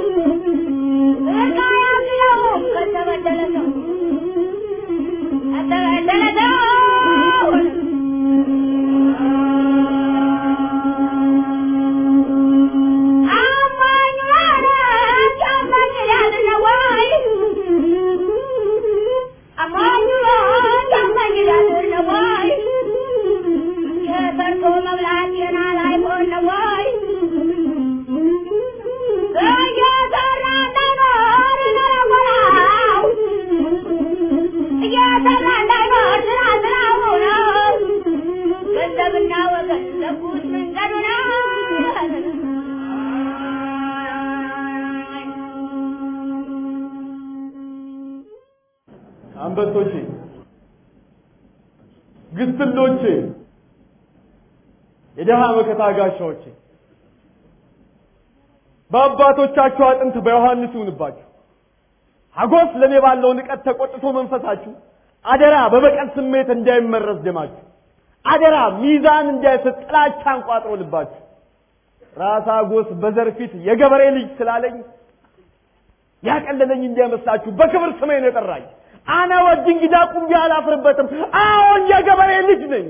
B: Thank ገንዘብና ወገን ዘጉት መንገዱ ነው።
F: አንበሶቼ፣ ግስሎቼ፣ የደሃ መከታ ጋሻዎቼ በአባቶቻችሁ አጥንት በዮሐንስ ይሁንባችሁ። ሀጎስ ለእኔ ባለው ንቀት ተቆጥቶ መንፈሳችሁ አደራ በበቀል ስሜት እንዳይመረዝ ደማችሁ አደራ ሚዛን እንዳይስት ጥላቻን ቋጥሮ ልባችሁ ራስ ሀጎስ በዘር ፊት የገበሬ ልጅ ስላለኝ ያቀለለኝ እንዳይመስላችሁ በክብር ስሜን የጠራኝ አነ ወድ እንግዳ ቁም አላፍርበትም። አዎን የገበሬ ልጅ ነኝ።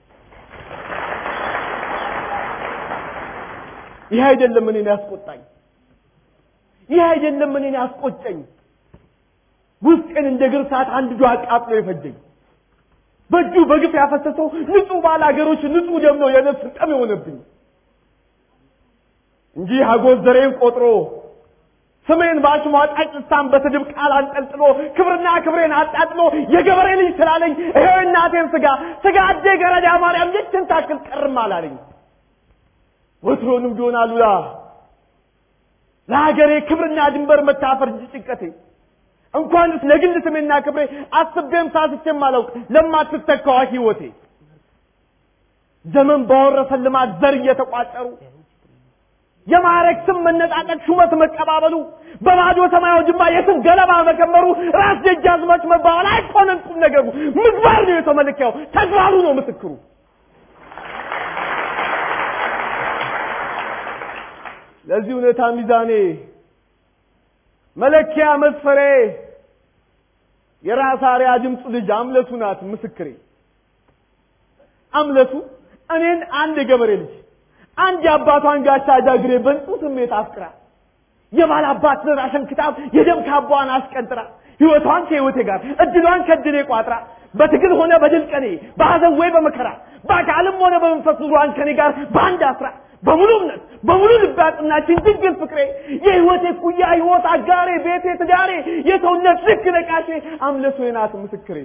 F: ይህ አይደለም እኔን ያስቆጣኝ፣ ይህ አይደለም እኔን ያስቆጨኝ። ውስጤን እንደ ግርሳት አንድዶ አቃጥሎ የፈጀኝ በእጁ በግፍ ያፈሰሰው ንጹህ ባለ ሀገሮች ንጹህ ደም ነው የነፍስ ጠብ የሆነብኝ እንጂ ሀጎስ ዘሬን ቆጥሮ ስሜን በአሽሟጣጭ ልሳን በስድብ ቃል አንጠልጥሎ ክብርና ክብሬን አጣጥሎ የገበሬ ልጅ ስላለኝ ይሄው እናቴን ስጋ ስጋ አዴ ገረዳ ማርያም ይችን ታክል ቀርም አላለኝ። ወትሮንም ቢሆን አሉላ ለሀገሬ ክብርና ድንበር መታፈር እንጂ ጭንቀቴ እንኳንስ ለግል ስሜና ክብሬ አስቤም ሳስቼም አላውቅ ለማትተካዋ ህይወቴ ዘመን ባወረሰን ልማት ዘር እየተቋጠሩ የማዕረግ ስም መነጣጠቅ ሹመት መቀባበሉ በባዶ ሰማያዊ ጅማ የስም ገለባ መከመሩ ራስ ደጃዝማች መባባል አይኮነን ቁም ነገሩ ምግባር ነው የተመለኪያው ተግባሩ ነው ምስክሩ ለዚህ እውነታ ሚዛኔ መለኪያ መስፈሬ የራስ አርያ ድምፁ ልጅ አምለቱ ናት ምስክሬ አምለቱ እኔን አንድ የገበሬ ልጅ አንድ የአባቷን ጋሻ ጃግሬ በንጹ ስሜት አፍቅራ የባል አባት ራሽን ክታብ የደም ካባዋን አስቀንጥራ ህይወቷን ከህይወቴ ጋር እድሏን ከድሌ ቋጥራ በትግል ሆነ በድል ቀኔ በሐዘን ወይ በመከራ በአካልም ሆነ በመንፈስ ኑሯን ከኔ ጋር በአንድ አስራ በሙሉ እምነት በሙሉ ልብ ያጽናችን ድንግል ፍቅሬ የህይወቴ ኩያ ህይወት አጋሬ ቤቴ ትዳሬ የሰውነት ልክ ነቃሼ አምለቶ ናት ምስክሬ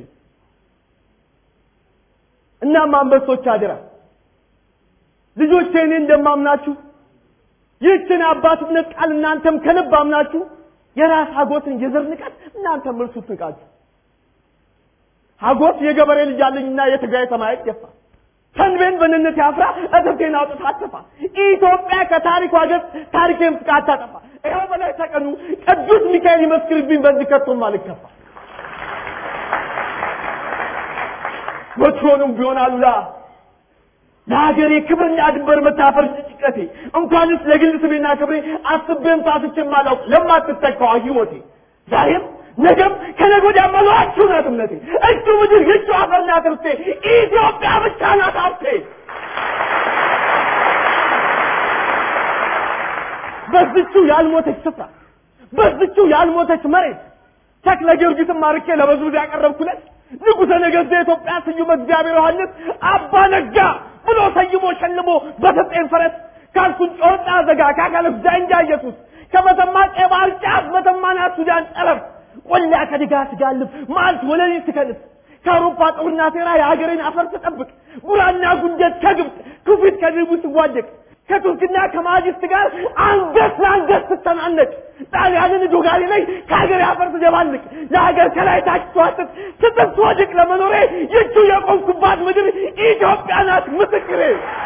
F: እናም አንበሶች አደራ ልጆቼ እኔ እንደማምናችሁ ይህችን አባትነት ቃል እናንተም ከልብ አምናችሁ የራስ ሀጎስን የዘር ንቀት እናንተም እርሱት ንቃችሁ ሀጎስ የገበሬ ልጅ አለኝና የትግራይ ሰማያት ደፋ ሰንቤን በንነት ያፍራ እትብቴን አውጥታ አትፋ ኢትዮጵያ ከታሪኳ ገጽ ታሪኬን ፍቃ አታጠፋ ይኸው በላይ ተቀኑ ቅዱስ ሚካኤል ይመስክርብኝ በዚህ ከቶም አልከፋ ወትሮንም ቢሆን አሉላ ለሀገሬ ክብርና ድንበር መታፈር ጭንቀቴ እንኳንስ ለግል ስሜና ክብሬ አስቤም ሳስቼም አላውቅ ለማትተካዋ ህይወቴ ዛሬም ነገም ከነገ ወዲያ መሏችሁ ናት እምነቴ እቹ ምድር ይቹ አፈር ናት ርስቴ ኢትዮጵያ ብቻ ናት ሀብቴ በዝቹ ያልሞተች ስፍራ በዝቹ ያልሞተች መሬት ተክለ ጊዮርጊስን ማርኬ ለበዝብዝ ያቀረብኩለት ንጉሠ ነገሥት የኢትዮጵያ ስዩም እግዚአብሔር ዮሐንስ አባ ነጋ ብሎ ሰይሞ ሸልሞ በሰጠኝ ፈረስ ካልኩን ጮርጣ ዘጋ ካካለፍ ዳንጃ ኢየሱስ ከመተማ ቀይ ባህር ጫፍ መተማና ሱዳን ጠረፍ ቆላ ከድጋ ስጋልብ ማልት ወለሊት ትከልፍ ከአውሮፓ ጦርና ሴራ የሀገሬን አፈር ትጠብቅ ጉራና ጉንጀት ከግብፅ ክፊት ከድቡ ስዋደቅ ከቱርክና ከማጅስት ጋር አንገት ለአንገት ስተናነቅ ጣሊያንን ዶጋሊ ላይ ከሀገር አፈር ትደባልቅ ለሀገር ከላይ ታች ትዋጥጥ ስትት ትወድቅ ለመኖሬ ይቹ የቆምኩባት ምድር ኢትዮጵያ ናት ምስክሬ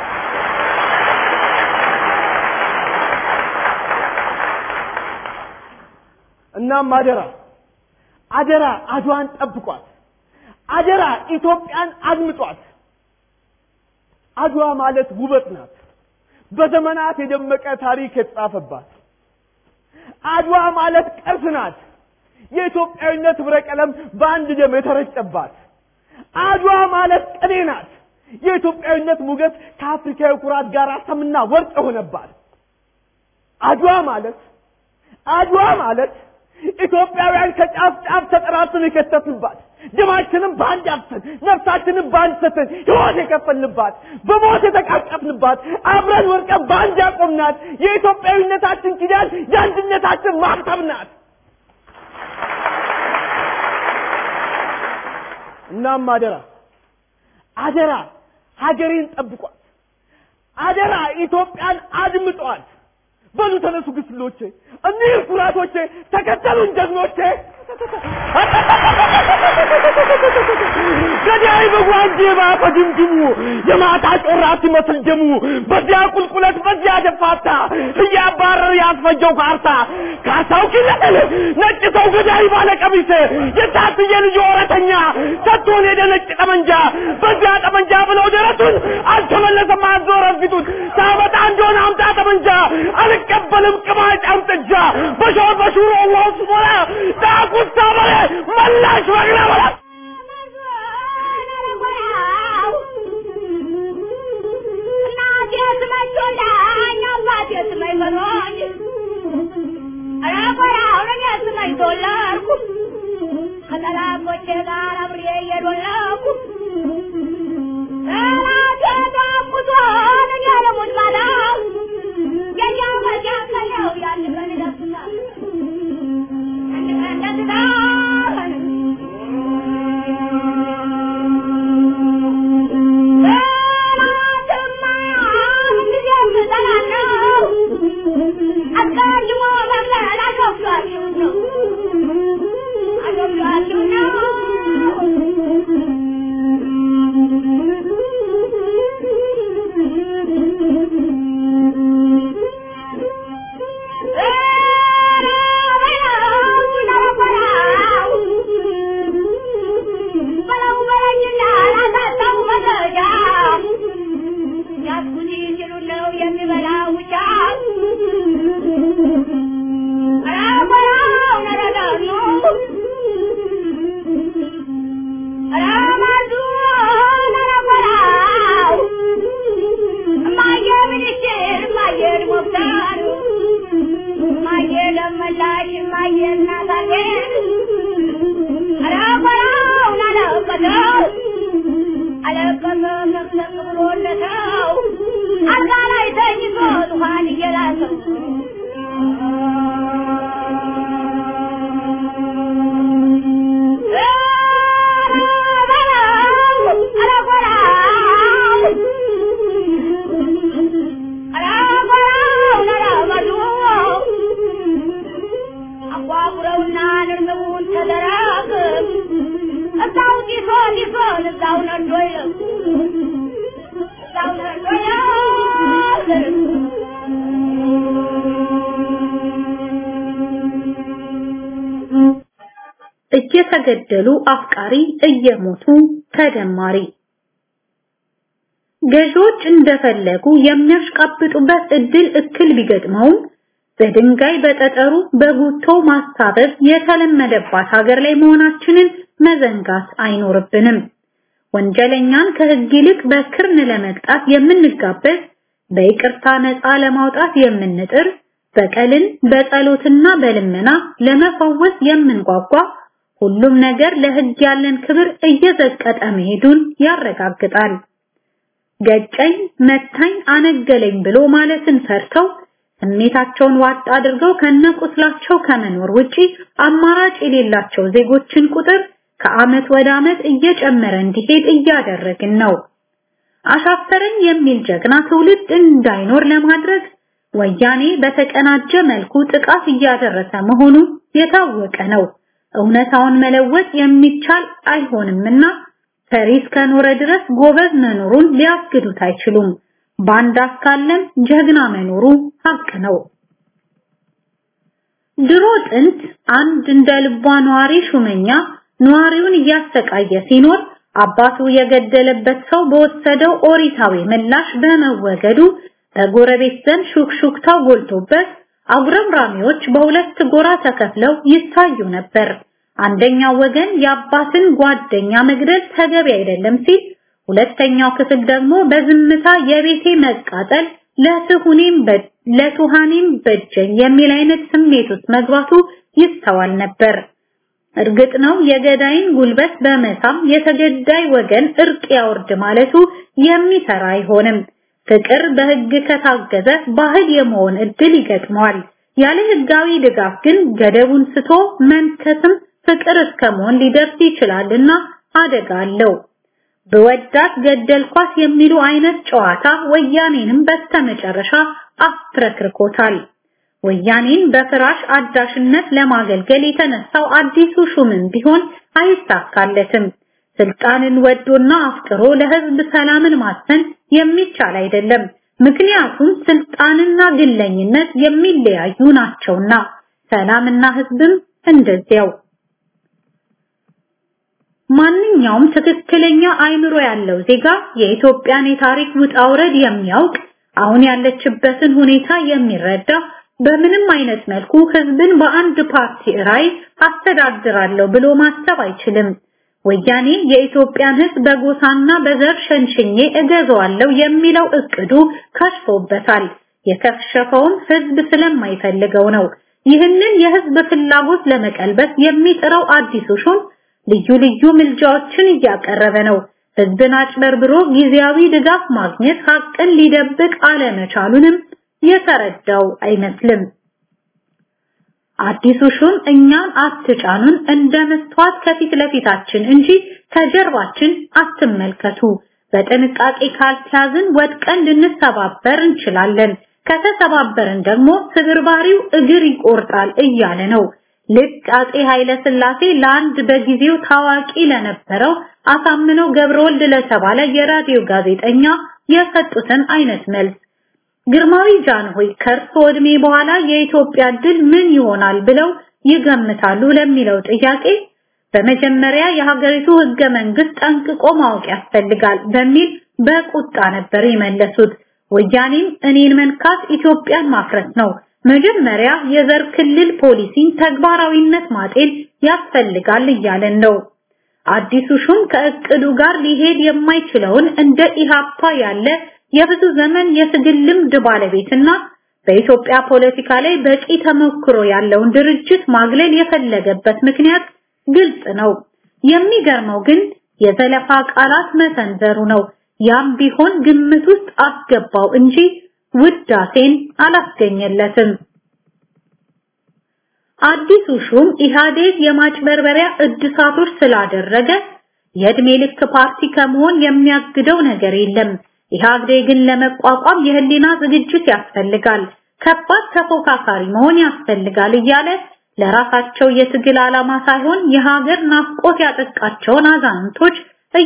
F: እናም አደራ አደራ አድዋን ጠብቋት አደራ ኢትዮጵያን አድምጧት አድዋ ማለት ውበት ናት በዘመናት የደመቀ ታሪክ የተጻፈባት አድዋ ማለት ቅርስ ናት የኢትዮጵያዊነት ህብረ ቀለም በአንድ ደም የተረጨባት አድዋ ማለት ቅኔ ናት። የኢትዮጵያዊነት ሞገስ ከአፍሪካዊ ኩራት ጋር ሰምና ወርቅ የሆነባት አድዋ ማለት አድዋ ማለት ኢትዮጵያውያን ከጫፍ ጫፍ ተጠራርተን የከተትንባት ደማችንም በአንድ አፍሰን ነፍሳችንን በአንድ ሰተን ሕይወት የከፈልንባት በሞት የተቃቀፍንባት አብረን ወርቀን በአንድ ያቆምናት የኢትዮጵያዊነታችን ኪዳን የአንድነታችን ማህተም ናት። እናም አደራ አደራ ሀገሬን ጠብቋት፣ አደራ ኢትዮጵያን አድምጧት። በሉ ተነሱ ግስሎቼ፣ እኒህ ኩራቶቼ፣ ተከተሉን ጀግኖቼ። ገዳይ በጓንዴ ባፈ ድምድሙ የማታ ጮራ ሲመስል ደሙ በዚያ ቁልቁለት በዚያ ደፋታ እያባረር ያስፈጀው ካርታ ካርታው ኪለል ነጭ ሰው ገዳይ ባለ ቀሚስ የታትየ ልጅ ወረተኛ ሰጥቶን ሄደ ነጭ ጠመንጃ በዚያ ጠመንጃ ብለው ደረቱን አልተመለሰም አዞረ ፊቱን ሳመጣ እንደሆነ አምጣ ጠመንጃ አልቀበልም ቅማጭ አምጥጃ በሾር በሹሮ ዋውስ ሞላ ዳቁሳ በለ መላሽ በግና በላ
B: ከጠላቶቼ ጋር አብሬ እየዶለኩ ጠላቴ ዳቁቶን እኔ ልሙት ባለው የኛው መጃከለው ያን ቀን ይደርስናል ያን ቀን ደስታን ጠላትማ ጊዜም ጠላለው አስቀድሞ መግለል አሾፍሏችሁ ነው አሾፍሏችሁ ነው አልጋ ላይ ተኝቶ ዙፋን እየላሰው አጓጉረውና ንርምቡን ተደራግ እዛው ጢሶ ጢሶን እዛው ነዶ ይለም እዛው ነዶ ይለም
G: እየተገደሉ አፍቃሪ እየሞቱ ተደማሪ ገዢዎች እንደፈለጉ የሚያሽቃብጡበት እድል እክል ቢገጥመውም በድንጋይ በጠጠሩ በጉቶ ማስታበብ የተለመደባት ሀገር ላይ መሆናችንን መዘንጋት አይኖርብንም። ወንጀለኛን ከህግ ይልቅ በክርን ለመቅጣት የምንጋበዝ፣ በይቅርታ ነፃ ለማውጣት የምንጥር፣ በቀልን በጸሎትና በልመና ለመፈወስ የምንጓጓ ሁሉም ነገር ለህግ ያለን ክብር እየዘቀጠ መሄዱን ያረጋግጣል። ገጨኝ፣ መታኝ፣ አነገለኝ ብሎ ማለትን ፈርተው ስሜታቸውን ዋጥ አድርገው ከነቁስላቸው ከመኖር ውጪ አማራጭ የሌላቸው ዜጎችን ቁጥር ከአመት ወደ አመት እየጨመረ እንዲሄድ እያደረግን ነው። አሻፈረኝ የሚል ጀግና ትውልድ እንዳይኖር ለማድረግ ወያኔ በተቀናጀ መልኩ ጥቃት እያደረሰ መሆኑ የታወቀ ነው። እውነታውን መለወጥ የሚቻል አይሆንምና ፈሪ እስከኖረ ድረስ ጎበዝ መኖሩን ሊያስግዱት አይችሉም። ባንዳ እስካለም ጀግና መኖሩ ሀቅ ነው። ድሮ ጥንት አንድ እንደ ልቧ ነዋሪ ሹመኛ ነዋሪውን እያሰቃየ ሲኖር አባቱ የገደለበት ሰው በወሰደው ኦሪታዊ ምላሽ በመወገዱ በጎረቤት ዘንድ ሹክሹክታው ጎልቶበት አጉረምራሚዎች በሁለት ጎራ ተከፍለው ይታዩ ነበር። አንደኛው ወገን የአባትን ጓደኛ መግደል ተገቢ አይደለም ሲል፣ ሁለተኛው ክፍል ደግሞ በዝምታ የቤቴ መቃጠል ለትሁኔም ለቱሃኔም በጀኝ የሚል አይነት ስሜት ውስጥ መግባቱ ይስተዋል ነበር። እርግጥ ነው የገዳይን ጉልበት በመሳም የተገዳይ ወገን እርቅ ያወርድ ማለቱ የሚሰራ አይሆንም። ፍቅር በህግ ከታገዘ ባህል የመሆን እድል ይገጥመዋል። ያለ ህጋዊ ድጋፍ ግን ገደቡን ስቶ መንከስም ፍቅር እስከ መሆን ሊደርስ ይችላልና አደጋ አለው። በወዳት ገደልኳት የሚሉ አይነት ጨዋታ ወያኔንም በስተመጨረሻ አፍረክርኮታል። ወያኔን በፍራሽ አዳሽነት ለማገልገል የተነሳው አዲሱ ሹምም ቢሆን አይሳካለትም። ስልጣንን ወዶና አፍቅሮ ለህዝብ ሰላምን ማሰን የሚቻል አይደለም። ምክንያቱም ስልጣንና ግለኝነት የሚለያዩ ናቸውና፣ ሰላምና ህዝብም እንደዚያው። ማንኛውም ትክክለኛ አይምሮ ያለው ዜጋ የኢትዮጵያን የታሪክ ውጣ ውረድ የሚያውቅ አሁን ያለችበትን ሁኔታ የሚረዳ በምንም አይነት መልኩ ህዝብን በአንድ ፓርቲ ራይ አስተዳድራለሁ ብሎ ማሰብ አይችልም። ወያኔ የኢትዮጵያን ህዝብ በጎሳና በዘር ሸንሽኜ እገዛዋለሁ የሚለው እቅዱ ከሽፎበታል። የከሸፈውም ህዝብ ስለማይፈልገው ነው። ይህንን የህዝብ ፍላጎት ለመቀልበስ የሚጥረው አዲሱ ሹም ልዩ ልዩ ምልጃዎችን እያቀረበ ነው። ህዝብን አጭበርብሮ ጊዜያዊ ድጋፍ ማግኘት ሀቅን ሊደብቅ አለመቻሉንም የተረዳው አይመስልም። አዲሱ ሹም እኛን አትጫኑን እንደ መስተዋት ከፊት ለፊታችን እንጂ ከጀርባችን አትመልከቱ፣ በጥንቃቄ ካልተያዝን ወድቀን ልንሰባበር እንችላለን፣ ከተሰባበርን ደግሞ ስብርባሪው እግር ይቆርጣል እያለ ነው። ልክ አጼ ኃይለ ሥላሴ ለአንድ በጊዜው ታዋቂ ለነበረው አሳምነው ገብረወልድ ለተባለ የራዲዮ ጋዜጠኛ የሰጡትን አይነት መልስ ግርማዊ ጃንሆይ ከእርሶ ዕድሜ በኋላ የኢትዮጵያ ድል ምን ይሆናል ብለው ይገምታሉ ለሚለው ጥያቄ በመጀመሪያ የሀገሪቱ ህገ መንግስት ጠንቅቆ ማወቅ ያስፈልጋል በሚል በቁጣ ነበር የመለሱት። ወያኔም እኔን መንካት ኢትዮጵያን ማፍረስ ነው፣ መጀመሪያ የዘር ክልል ፖሊሲን ተግባራዊነት ማጤን ያስፈልጋል እያለን ነው። አዲሱ ሹም ከእቅዱ ጋር ሊሄድ የማይችለውን እንደ ኢሃፓ ያለ የብዙ ዘመን የትግል ልምድ ባለቤትና በኢትዮጵያ ፖለቲካ ላይ በቂ ተሞክሮ ያለውን ድርጅት ማግለል የፈለገበት ምክንያት ግልጽ ነው። የሚገርመው ግን የዘለፋ ቃላት መሰንዘሩ ነው። ያም ቢሆን ግምት ውስጥ አስገባው እንጂ ውዳሴን አላስገኘለትም። አዲሱ ሹም ኢህአዴግ የማጭበርበሪያ እድሳቶች ስላደረገ የእድሜ ልክ ፓርቲ ከመሆን የሚያግደው ነገር የለም። ኢህአዴግን ለመቋቋም የህሊና ዝግጅት ያስፈልጋል፣ ከባድ ተፎካካሪ መሆን ያስፈልጋል እያለ ለራሳቸው የትግል ዓላማ ሳይሆን የሀገር ናፍቆት ያጠቃቸውን አዛንቶች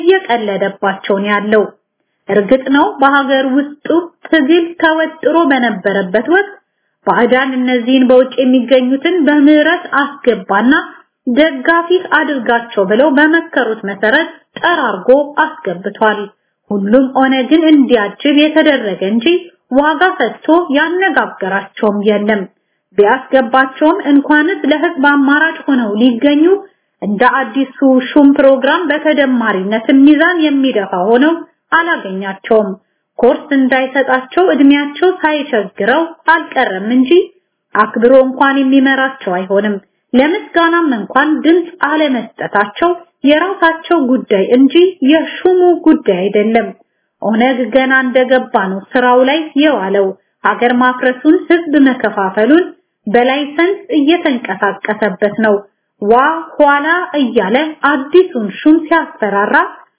G: እየቀለደባቸው ነው ያለው። እርግጥ ነው በሀገር ውስጡ ትግል ተወጥሮ በነበረበት ወቅት ባዕዳን እነዚህን በውጭ የሚገኙትን በምህረት አስገባና ደጋፊ አድርጋቸው ብለው በመከሩት መሰረት ጠራርጎ አስገብቷል። ሁሉም ኦነግን እንዲያጅብ የተደረገ እንጂ ዋጋ ሰጥቶ ያነጋገራቸውም የለም። ቢያስገባቸውም እንኳንስ ለህዝብ አማራጭ ሆነው ሊገኙ እንደ አዲሱ ሹም ፕሮግራም በተደማሪነት ሚዛን የሚደፋ ሆነው አላገኛቸውም። ኮርስ እንዳይሰጣቸው እድሜያቸው ሳይቸግረው አልቀረም እንጂ አክብሮ እንኳን የሚመራቸው አይሆንም። ለምስጋናም እንኳን ድምፅ አለመስጠታቸው የራሳቸው ጉዳይ እንጂ የሹሙ ጉዳይ አይደለም። ኦነግ ገና እንደገባ ነው ስራው ላይ የዋለው። ሀገር ማፍረሱን፣ ህዝብ መከፋፈሉን በላይሰንስ እየተንቀሳቀሰበት ነው። ዋ ኋላ እያለ አዲሱን ሹም ሲያስፈራራ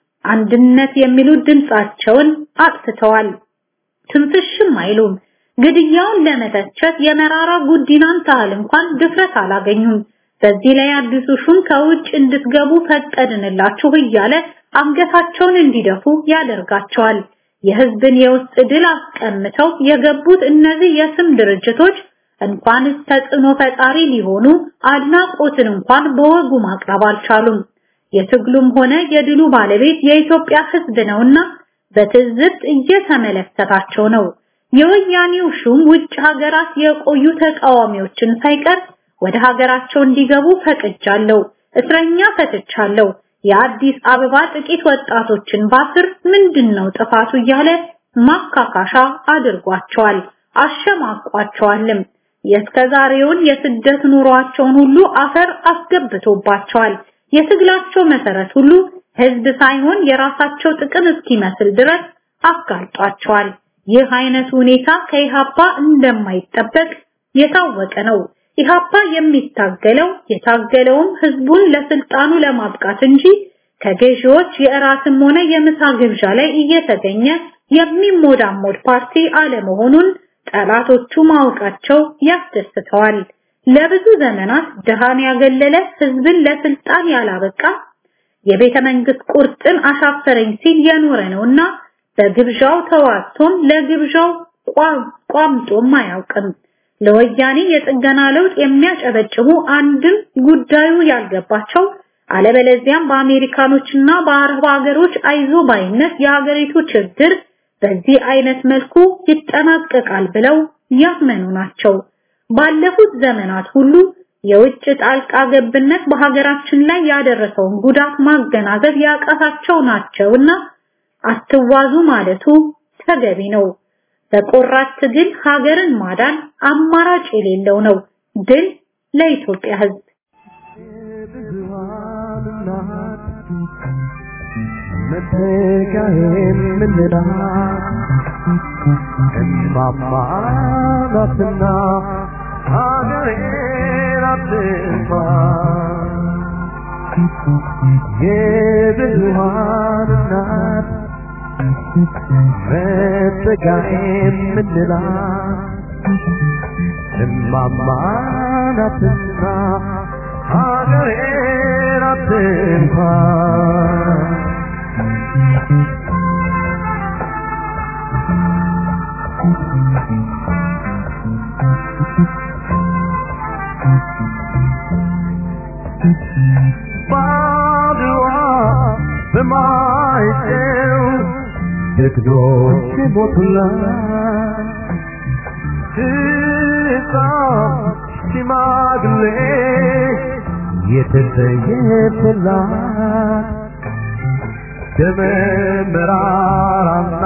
G: አንድነት የሚሉ ድምጻቸውን አጥፍተዋል። ትንፍሽም አይሉም። ግድያውን ለመተቸት የመራራ ጉዲናን ታህል እንኳን ድፍረት አላገኙም። በዚህ ላይ አዲሱ ሹም ከውጭ እንድትገቡ ፈቀድንላችሁ እያለ አንገታቸውን እንዲደፉ ያደርጋቸዋል። የህዝብን የውስጥ ድል አስቀምተው የገቡት እነዚህ የስም ድርጅቶች እንኳንስ ተጽዕኖ ፈጣሪ ሊሆኑ አድናቆትን እንኳን በወጉ ማቅረብ አልቻሉም። የትግሉም ሆነ የድሉ ባለቤት የኢትዮጵያ ህዝብ ነውና በትዝብት እየተመለከታቸው ነው። የወያኔው ሹም ውጭ ሀገራት የቆዩ ተቃዋሚዎችን ሳይቀር ወደ ሀገራቸው እንዲገቡ ፈቅጃለሁ፣ እስረኛ ፈትቻለሁ፣ የአዲስ አበባ ጥቂት ወጣቶችን ባስር ምንድነው ጥፋቱ እያለ ማካካሻ አድርጓቸዋል፣ አሸማቋቸዋልም። የእስከዛሬውን የስደት ኑሯቸውን ሁሉ አፈር አስገብቶባቸዋል። የትግላቸው መሰረት ሁሉ ህዝብ ሳይሆን የራሳቸው ጥቅም እስኪመስል ድረስ አጋልጧቸዋል። ይህ አይነት ሁኔታ ከኢሃፓ እንደማይጠበቅ የታወቀ ነው። ኢሃፓ የሚታገለው የታገለውም ህዝቡን ለስልጣኑ ለማብቃት እንጂ ከገዢዎች የእራትም ሆነ የምሳ ግብዣ ላይ እየተገኘ የሚሞዳሞድ ፓርቲ አለመሆኑን ጠላቶቹ ማወቃቸው ያስደስተዋል። ለብዙ ዘመናት ድሃን ያገለለ ህዝብን ለስልጣን ያላበቃ የቤተ መንግስት ቁርጥን አሻፈረኝ ሲል የኖረ ነውና በግብዣው ተዋቶም ለግብዣው ቋምጦም አያውቅም። ለወያኔ የጥገና ለውጥ የሚያጨበጭቡ አንድም ጉዳዩ ያልገባቸው አለበለዚያም በአሜሪካኖችና በአረብ ሀገሮች አይዞ ባይነት የሀገሪቱ ችግር በዚህ አይነት መልኩ ይጠናቀቃል ብለው ያመኑ ናቸው። ባለፉት ዘመናት ሁሉ የውጭ ጣልቃ ገብነት በሀገራችን ላይ ያደረሰውን ጉዳት ማገናዘብ ያቃታቸው ናቸውና አትዋዙ ማለቱ ተገቢ ነው። በቆራጥ ትግል ሀገርን ማዳን አማራጭ የሌለው ነው። ድል ለኢትዮጵያ ሕዝብ።
H: መተጋየን ምንላት እማማ ናትና ሀገሬን አትንኳ የብዙሃን እናት መተጋየን ምንላት እማማ ናትና ሀገሬን አትንኳ ባድዋ በማይጨው ጀግኖች ሞቱላት ሕፃን ሽማግሌ የተሰየፈላት ደመ መራራና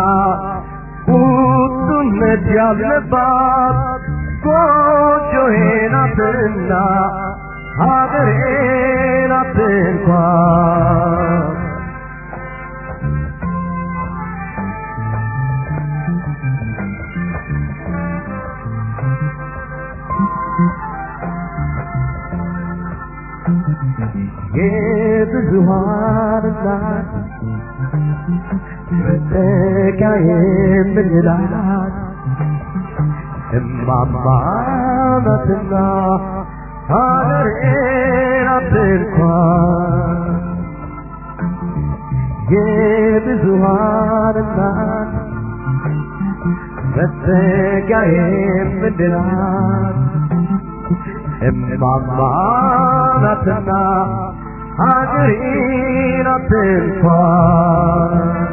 H: ቁጡነት ያለባት ጎጆዬ ናትና ሀገሬ ናት እንኳን የብዙሃን እናት መጠጊያ የምንላት እማማ ናትና ሀገሬ ናት እንኳን የብዙሃን እናት መጠጊያ የምንላት እማማ ናትና ሀገሬ ናት እንኳን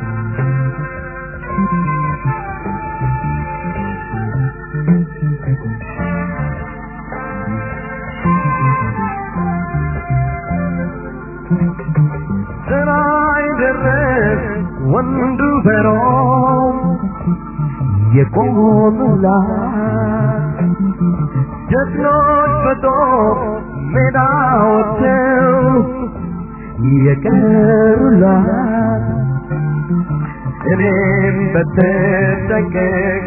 H: ሰማይ ደረስ ወንዱ በሮም የቆሙላት ጀግኖች በጦር ሜዳ ወጥተው የቀሩላት እኔም በተጠንቀቅ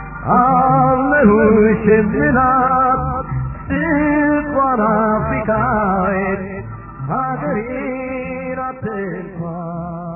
H: አለሁሽ የምላት ጽፏን አፍሪካዊት ሀገሬ ናት እንኳን